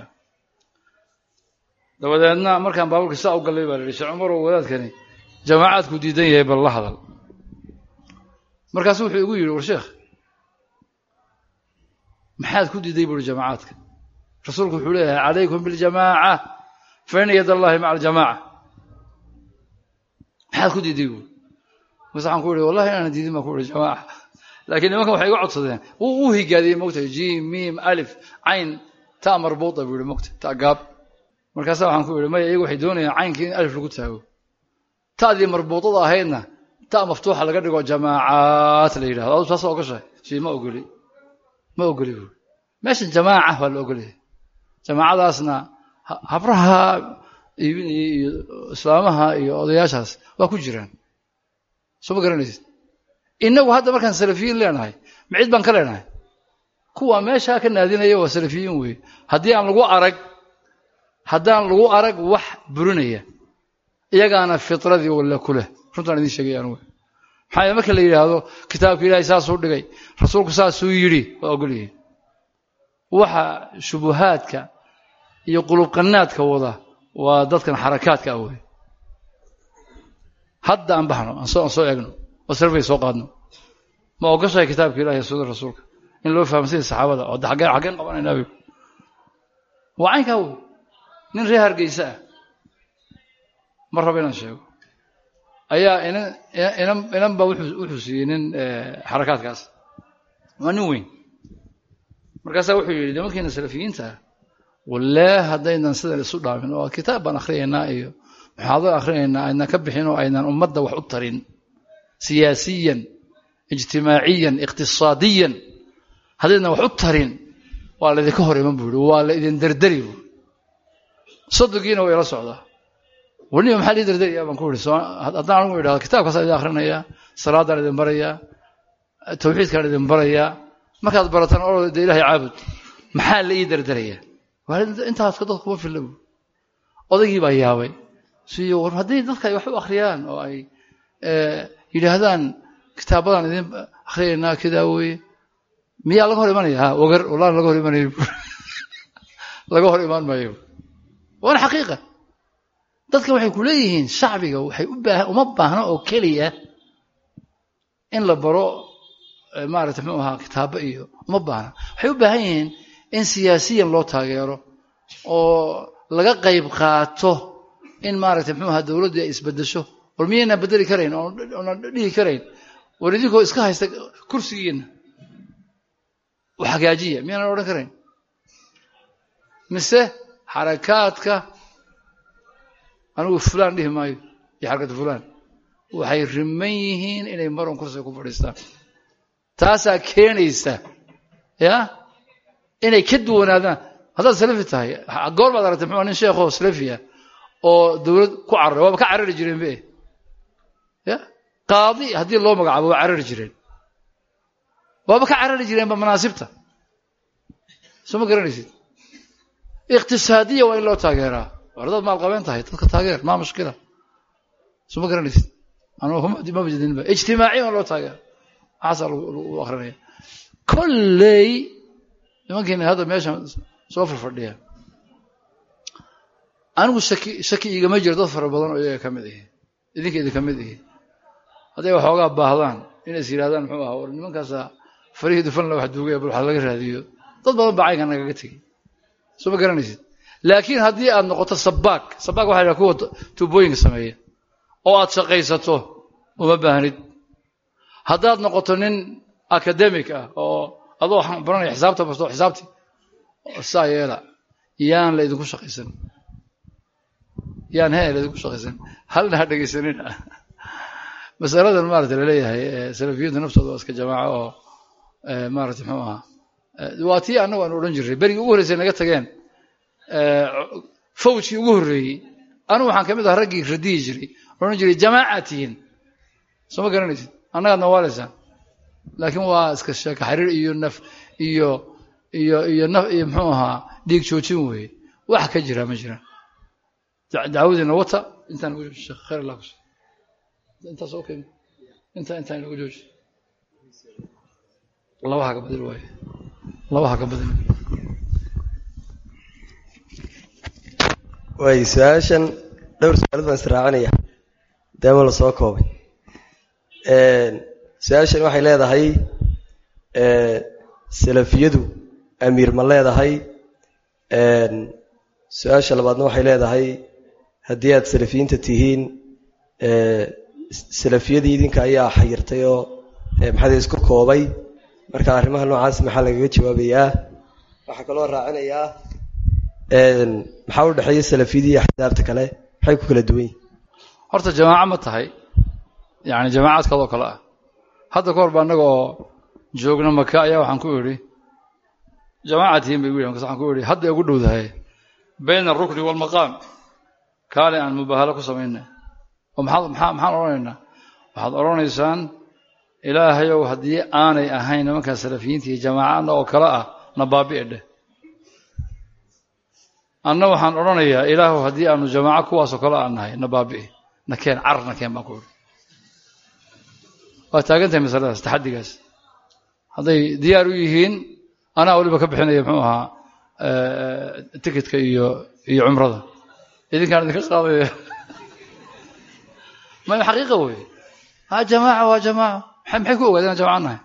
dabadeedna markaan baaburka saa u gallay baa la yihi sheekh cumarow wadaadkani jamaacaadku diidan yahay bal la hadal markaasu wuxuu igu yidhi war sheekh maxaad ku diiday buuri jamaacaadka rasuulku wuxuu leeyahay calaykum biljamaaca fa ina yad allahi maca aljamaaca maxaad ku diiday buuri markaas waxaan ku ihi wallahi inaana diidin baan ku ihi jamaaca laakiin nimankan waxay iga codsadeen wuu u higaadiyey mogtahay jim mim alif cayn ta marbuuta buu yihi mogtahay ta gaab markaasa waxaan ku ihi maya iyagu waxay doonayaan caynkii in alif lagu taago ta'dii marbuutada ahaydna ta maftuuxa laga dhigo jamaacaat la yidhahdo adu taas ogashahay si ma ogoli ma ogoli buuri meeshan jamaaca waa la ogolyahay jamaacadaasna habraha iibinaya iyo islaamaha iyo odayaashaas waa ku jiraan soo ma garanaysid inagu hadda markaan salafiyiin leenahay ma cid baan ka leenahay kuwa meeshaa ka naadinaya waa salafiyiin weeye haddii aan lagu arag haddaan lagu arag wax burinaya iyagaana fitradii walla ku leh runtaan idin sheegay anugu maxaa yeele marka la yidhaahdo kitaabka ilaahay saasuu dhigay rasuulku saasuu yidhi waa ogolyihiin waxa shubuhaadka iyo qulubqanaadka wada waa dadkan xarakaadka ah wey hadda aan baxno aan soo aan soo eegno oo sarfay soo qaadno ma ogashahay kitaabka ilahi iyo sunnada rasuulka in loo fahamsanya saxaabada oo xaggeen xaggeen qabanaynaa wey waa caynkaa wey nin reer hargeysa ah ma rabo inaan sheego ayaa inan inan inan baa wuxuu wuxuu siiyey nin xarakaadkaas waa nin weyn markaasaa wuxuu yidhi nimankiina salafiyiinta ah wallee haddaynan sidan isu dhaamin oo kitaab baan akhriyaynaa iyo maxaado akhrinaynaa aynan ka bixin oo aynan ummadda wax u tarin siyaasiyan ijtimaaciyan iqtisaadiyan haddaynan wax u tarin waa laydinka hor iman buu yihi waa la idin derderi buu soddonkiina waa ila socdaa weliba maxaa lii derderiyaa baan ku yihi haddaan anigu idhahdo kitaabkaasaan idin akhrinayaa salaadaan idin barayaa tawxiidkaan idin barayaa markaad barataan oo de ilahay caabud maxaa la ii derderayaa intaaska dadku kuma filla buu odaygii baa yaabay siyo war haddii dadka ay wax u akhriyaan oo ay yidhaahdaan kitaabadan idin akhriyaynaa kidaa weye miyaa laga hor imanaya ha wagar wallahi laga hor imanayo laga hor imaan maayo waana xaqiiqa dadka waxay ku leeyihiin shacbiga waxay u baahan uma baahno oo keliya in la baro maarata muxuu ahaa kitaabo iyo uma baahna waxay u baahan yihiin in siyaasiyan loo taageero oo laga qayb qaato in maaragtay muxuu ahaa dowladdu ay isbedesho war miyaynaan bedeli karayn oonan dhihi karayn war idinkoo iska haysta kursigiina wax hagaajiya miyaanan odhan karayn mise xarakaadka anigu fulaan dhihi maayo iyo xarakatu fulaan waxay riman yihiin inay maron kursiga ku fadhiistaan taasaa keenaysa ya inay ka duwanaadaan haddaad salafi tahay goor baad aragtay muxuu nin sheekho salafiya oo dowlad ku cararay waaba ka carari jireen be ya qaadi haddii loo magacaabo waa carari jireen waaba ka carari jireenba manaasibta soo ma garanaysid iqtisaadiya waa in loo taageeraa war dad maalqabeen tahay dadka taageer maa mushkila soo ma garanaysid anma jedinba ijtimaaciya waa in loo taageera maxaasaa lagu akrinaya kolley nimankiina hadda meeshan soo farfadhiya anigu shaki shaki igama jiro dad fara badan oo iyaga ka mid ihi idinka idinka mid ihi hadday waxoogaa baahdaan inay is yidhahdaan muxuu ahaa war nimankaasaa farihii dufanla wax duugaya bal wax laga raadiyo dad badan baa caynka nagaga tegey soo ma garanaysid laakiin haddii aad noqoto sabaak sabaak waxa la kuwa tuubooyinka sameeya oo aad shaqaysato uma baahnid haddaad noqoto nin academic ah oo adoo baranaya xisaabta basto xisaabti saa yeela yaan la idinku shaqaysan yaan he la idinku shaqaysan halna ha dhegaysanina masaladan maarata laleeyahay salafiyiinta naftooda waa iska jamaaco oo maarata muxuu ahaa waa tii annagu aan odhan jirray berigii ugu horreysay naga tageen fawjkii ugu horreeyey anigu waxaan ka mid aha raggii radiyi jiray odhan jiray jamaacaad tihiin soo ma garanaysid annagaad nawaalaysaan laakiin waa iska sheeka xariir iyo naf iyo iyo iyo naf iyo muxuu ahaa dhiig joojin weeye wax ka jira ma jiraan dacwadiina wata intaan ugu jooji sheekh khayr allah kus intaas okay inta intaan inagu jooji labaha ka badil waaye labaha ka badil waay su-aashan dhowr su-aalad baan israacinaya daama la soo koobay su-aashan waxay leedahay salafiyadu amiir ma leedahay su-aasha labaadna waxay leedahay haddii aad salafiyiinta tihiin salafiyadii idinka ayaa xayirtay oo maxaad isku koobay marka arrimaha noocaas maxaa lagaga jawaabayaa waxaa kaloo raacinayaa maxaa u dhexeeya salafiyadii iyo axsaabta kale maxay ku kala duwan yihin horta jamaaco ma tahay yani jamaacad kaloo kale ah hadda ka hor ba annaga oo joogna maka ayaa waxaan ku idhi jamaaca tihiin bay gu yidhi markas waxaan ku idhi hadda ugu dhowdahay bayna alrukni waalmaqaam kaale aan mubaahalo ku samayna oo maxaad maxaa maxaan odhanaynaa waxaad odhanaysaan ilaahayow haddii aanay ahayn nimankaa salafiyiinta iyo jamaacadna oo kale ah na baabi'i dheh anna waxaan odhanayaa ilaahu haddii aanu jamaaco kuwaasoo kale aan nahay na baabi'i na keen car na keen baan ku idhi waa taagan tahay masaladaas taxaddigaas hadday diyaar u yihiin anaa weliba ka bixinaya muxuu ahaa tikitka iyo iyo cumrada idinkaan idinka qaadaya maya xaqiiqa wey ha jamaaca waa jamaaca maxay ku ogaadeen jamaca nahay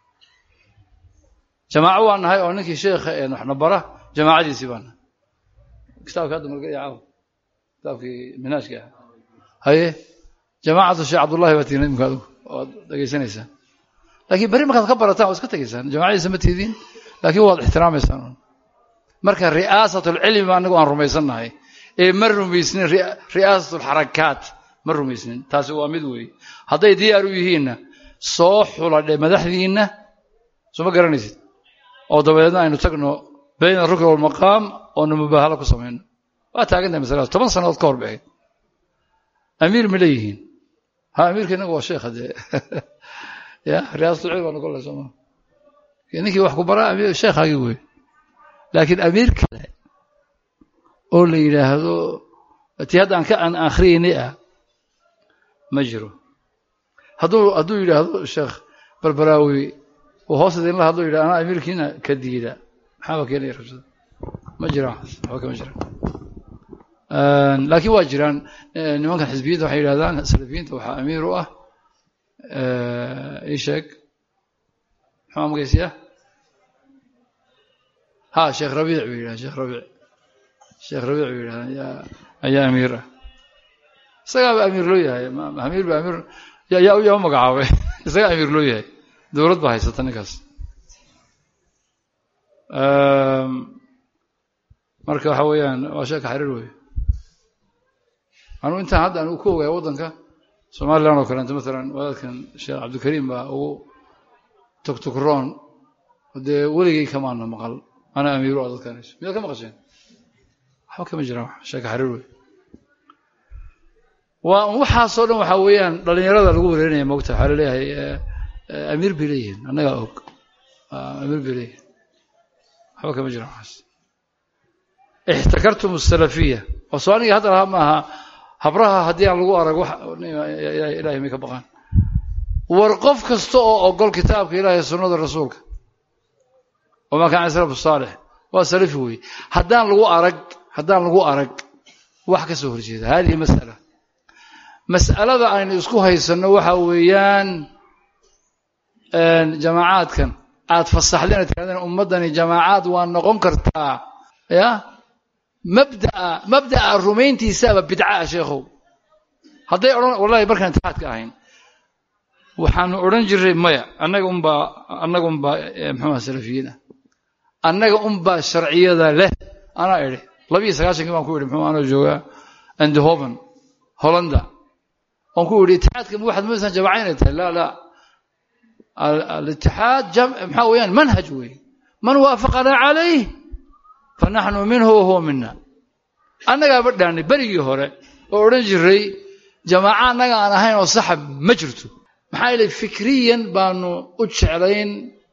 jamaaco waa nahay oo ninkii sheekha ee waxna bara jamaacadiisii baa nahay kitaabka hadda marga caaw kitaabkii minhaajka ah haye jamaacatu sheekh cabdullahi baa tihiin imika adigu waad dhegaysanaysaan laakiin berri markaad ka barataan waad iska tegaysaan jamaacadiisa ma tihidiin laakiin waad ixtiraamaysaan marka ri'aasat lcilmi ba anagu aan rumaysannahay ee ma rumaysnin ri'aasat lxarakaat ma rumaysnin taasi waa mid weeye hadday diyaar u yihiinna soo xuladhe madaxdiinna soo ma garanaysid oo dabadeedna aynu tagno bayna rukn walmaqaam oonu mubaahalo ku samayno waa taagantahay masaladaas toban sannadood ka hor baxeyd amiir ma leeyihiin ha amiirka innagu waa sheekha dee ya riyaasatulcilm baa noqon lahay sooma ninkii wax ku baraa amiir sheekhaagii wey laakiin amiir kale oo la yidhaahdo tii hadda aan ka aan akhriyaynay ah ma jiro hadduu hadduu yidhaahdo sheekh barbaraawi uu hoos idinla hadlo yidhah anaa amiirkiina ka diida maxaaba keenaya rabshada ma jiraan waxba kama jiraan laakiin waa jiraan nimankan xisbiyinta waxay yidhahdaan salafiyiinta waxaa amiir u ah ii sheeg maxaa magaysiya ha sheekh rabiic bay yidhahdaan sheekh rabiic sheekh rabiic bay yidhahdaan yaa ayaa amiir ah isagaaba amiir loo yahay amiir ba amiir yaa yaa u magacaabay isagaa amiir loo yahay dowlad baa haysata ninkaas marka waxa weeyaan waa sheeka xariir wey anugu intaan hadda anigu ku ogaya waddanka somalilan oo kaleeto maalan wadaadkan sheekh cabdikariim baa ugu tugtugroon dee weligay kamaana maqal ana amiiru a dadkanayso miyaad ka maqasheen waxba kama jiraan sheeka xariir wey waa waxaasoo dhan waxaa weeyaan dhalinyarada lagu wareerinaya mogta waxaa laleeyahay amiir bay leeyihiin annagaa og amiir bay leeyihiin waxba kama jiraan waxaas ixtakartum asalafiya oo soo aniga hadda lahaa maaha habraha haddii aan lagu arag wax ilahay may ka baqaan war qof kasta oo ogol kitaabka ilahay sunnada rasuulka wamaa kaana salafu saalix waa salafi weeye haddaan lagu arag haddaan lagu arag wax ka soo horjeeda hadihi mas'ala mas'alada aynu isku haysanno waxa weeyaan jamaacaadkan aad fasaxdeen tirahdeen ummaddani jamaacaad waa noqon kartaa ya mabdaa mabda'a rumayntiisaaba bidcaa sheekhow hadday odhan wallahi markaan intixaadka ahayn waxaanu odhan jiray maya annaga unbaa annaga unbaa muxuuha salafiyiin ah annaga unbaa sharciyada leh anaa idhi labiyo sagaashankii baan ku idhi muxuu anoo joogaa andehoven hollanda waan ku idhi itixaadka ma waxaad moodaysaa jamaca inay tahay laa laa alitixaad maxaa weeyaan manhaj weeye man waafaqanaa calayh fanaxnu minhu wahuwa mina annagaaba dhaanay berigii hore oo odhan jiray jamaaca annaga aan ahayn oo saxa ma jirto maxaa yeelay fikriyan baanu u jeclayn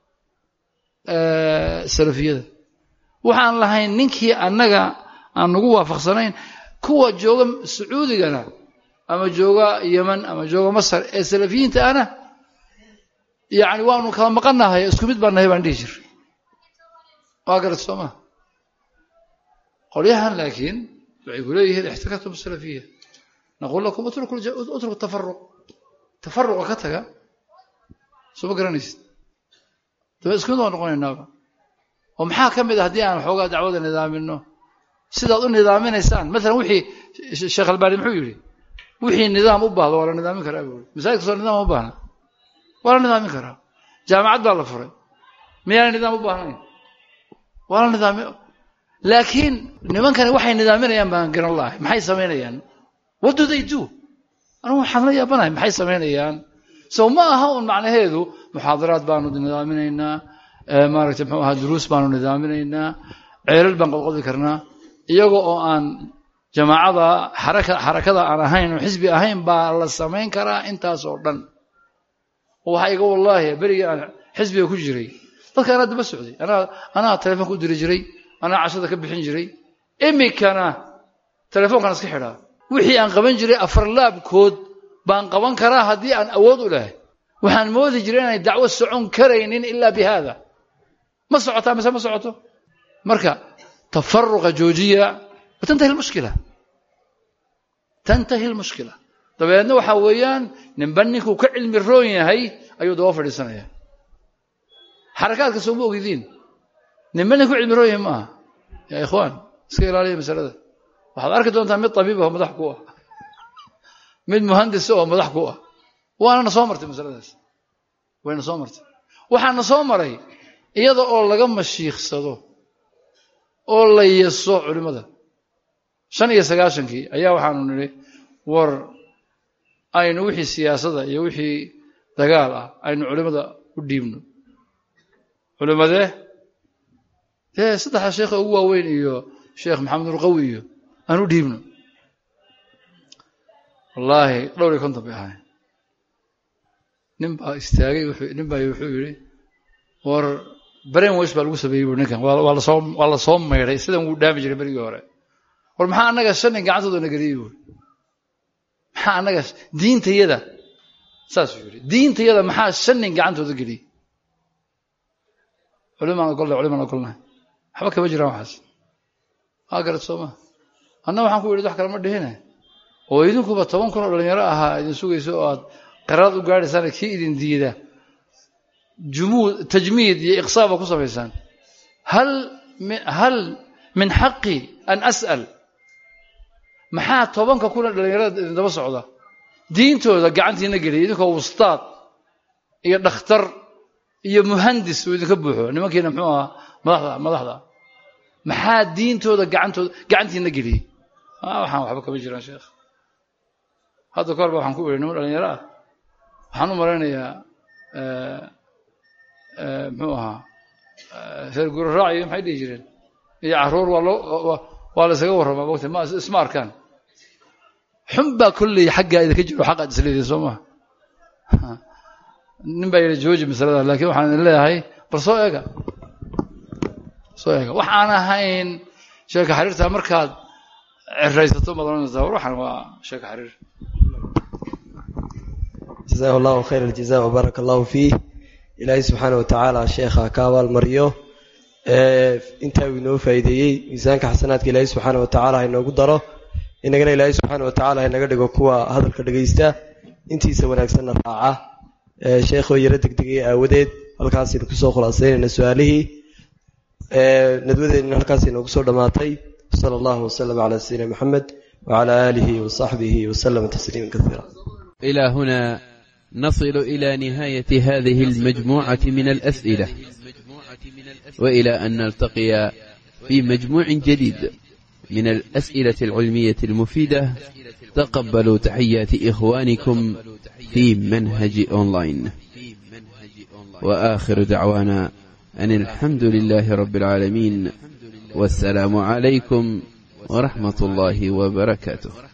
salafiyada waxaan lahayn ninkii annaga aan nagu waafaqsanayn kuwa jooga sacuudigana ama jooga yeman ama jooga masar ee salafiyiinta ana yacni waanu kala maqannahay isku mid baan nahay baan dhihi jiray waa garat soo maa qolyahan laakiin waxay ku leeyihiin ixtikatum salafiya naqul lakum utruku tafaruq tafaruqa ka taga soo ma garanaysid daba isku mid waan noqonaynaaba oo maxaa ka mid a haddii aan xoogaa dacwada nidaamino sidaad u nidaaminaysaan maalan wixii sheekh albaani muxuu yidhi wixii nidaam u baahdo waa la nidaamin karaa buu masaajidka soo nidaam u baahna waa la nidaamin karaa jaamacad baa la furay miyaana nidaam u baahnayn waa la nidaami laakiin nimankani waxay nidaaminayaan baan garan lahay maxay samaynayaan what do they do anigu waxaan la yaabanahay maxay samaynayaan so ma aha un macnaheedu muxaadaraad baanu nidaaminaynaa maaragtay muxuu ahaa duruus baanu nidaaminaynaa ceelal baan qodqodi karnaa iyaga oo aan jamaacada xaraka xarakada aan ahayn oo xisbi ahayn baa la samayn karaa intaas oo dhan waxaa iga wallaahi berigii aan xisbiga ku jiray dadka anaa daba socday anaa anaa telefoonka u diri jiray anaa cashada ka bixin jiray imikana telefoonkaan iska xidhaa wixii aan qaban jiray afarlaabkood baan qaban karaa haddii aan awood u lahay waxaan moodi jiray inay dacwo socon karaynin ilaa bi haada ma socotaa mise ma socoto marka tafaruqa joojiya watantahi lmushkila tantahi lmushkila dabeedna waxaa weeyaan ninba ninkuu ka cilmi roon yahay ayuu daba fadhiisanaya xarakaadka sooma ogidiin ninba nin ku cilmi roon yahay maaha yaa ikhwaan iska ilaaliya masalada waxaad arki doontaa mid tabiib aho madax ku ah mid muhandisa oo madax ku ah waana na soo martay masaladaas wayna soo martay waxaana soo maray iyada oo laga mashiiksado oo la yeso culimmada shan iyo sagaashankii ayaa waxaanu nidhi war aynu wixii siyaasada iyo wixii dagaal ah aynu culimmada u dhiibno culimmadee dee saddexda sheekha ugu waaweyn iyo sheekh maxamed ulqawi iyo aan u dhiibno wallaahi dhowr iyo konton bay ahayn nin baa istaagay nin baa wuxuu yidhi war brain wash baa lagu sameeyey bu ninkan waa lasoo waa la soo maydhay sidan wuu dhaami jiray berigii hore war maxaa annaga shan nin gacantooda na geliyey buuri maxaa annaga diintayada saasuu yidhi diintayada maxaa shan nin gacantooda geliyey culimaan ogolnahay culimaan ogolnahay waxba kama jiraan waxaas waa garad soo maa anna waxaan ku yidhi wax kale ma dhihine oo idinkuba toban kun oo dhalinyaro ahaa idin sugayso oo aad qaraad u gaadhaysaan kii idin diida jumuud tajmiid iyo iqsaa baa ku samaysaan hal hal min xaqi an as'al maxaa tobanka kuna dhalinyarada idin daba socda diintooda gacantiina geliya idinkoo wustaad iyo dhakhtar iyo muhandis uu idinka buuxo nimankiina muxuu ahaa madaxda madaxda maxaa diintooda gacantooda gacantiina geliyey waxaan waxba kama jiraan sheekh hadda kahor ba waxaan ku idhi niman dhalinyaro ah waxaan u malaynayaa muxuu ahaa reer guraraac iyo maxay dhihi jireen iyo caruur waa loo waa la isaga warramaa mogta ma isma arkaan xun baa kolley xaggaa idinka jiro xaqaad isleediin soo maha nin baa yidhi jooji masalada laakiin waxaan idin leeyahay bal soo eega soo eega wax aan ahayn sheeka xariirta markaad ciraysato madanaysaa war waxaan waa sheeka xariir jazahu allahu khayr aljaza wbaaraka allahu fiih ilaahay subxaana watacaala sheekha ka abaalmariyo intaa uu inoo faa'iideeyey miisaanka xasanaadka ilaahay subxaana watacaala ha inoogu daro inagana ilaahay subxaana watacaala ha inaga dhigo kuwa hadalka dhegaysta intiisa wanaagsanna raaca sheekhoo yaro degdegaya aawadeed halkaasaynu kusoo khulaasaynayna su-aalihii nadwadeedna halkaas inoogu soo dhammaatay sala allahu wasalam calaa sayidina maxamed wacala aalihi wasaxbihi wasalama tasliima kaiira إلى هنا نصل إلى نهاية هذه المجموعة من الأسئلة وإلى أن نلتقي في مجموع جديد من الأسئلة العلمية المفيدة تقبلوا تحيات إخوانكم في منهج أونلاين وآخر دعوانا أن الحمد لله رب العالمين والسلام عليكم ورحمة الله وبركاته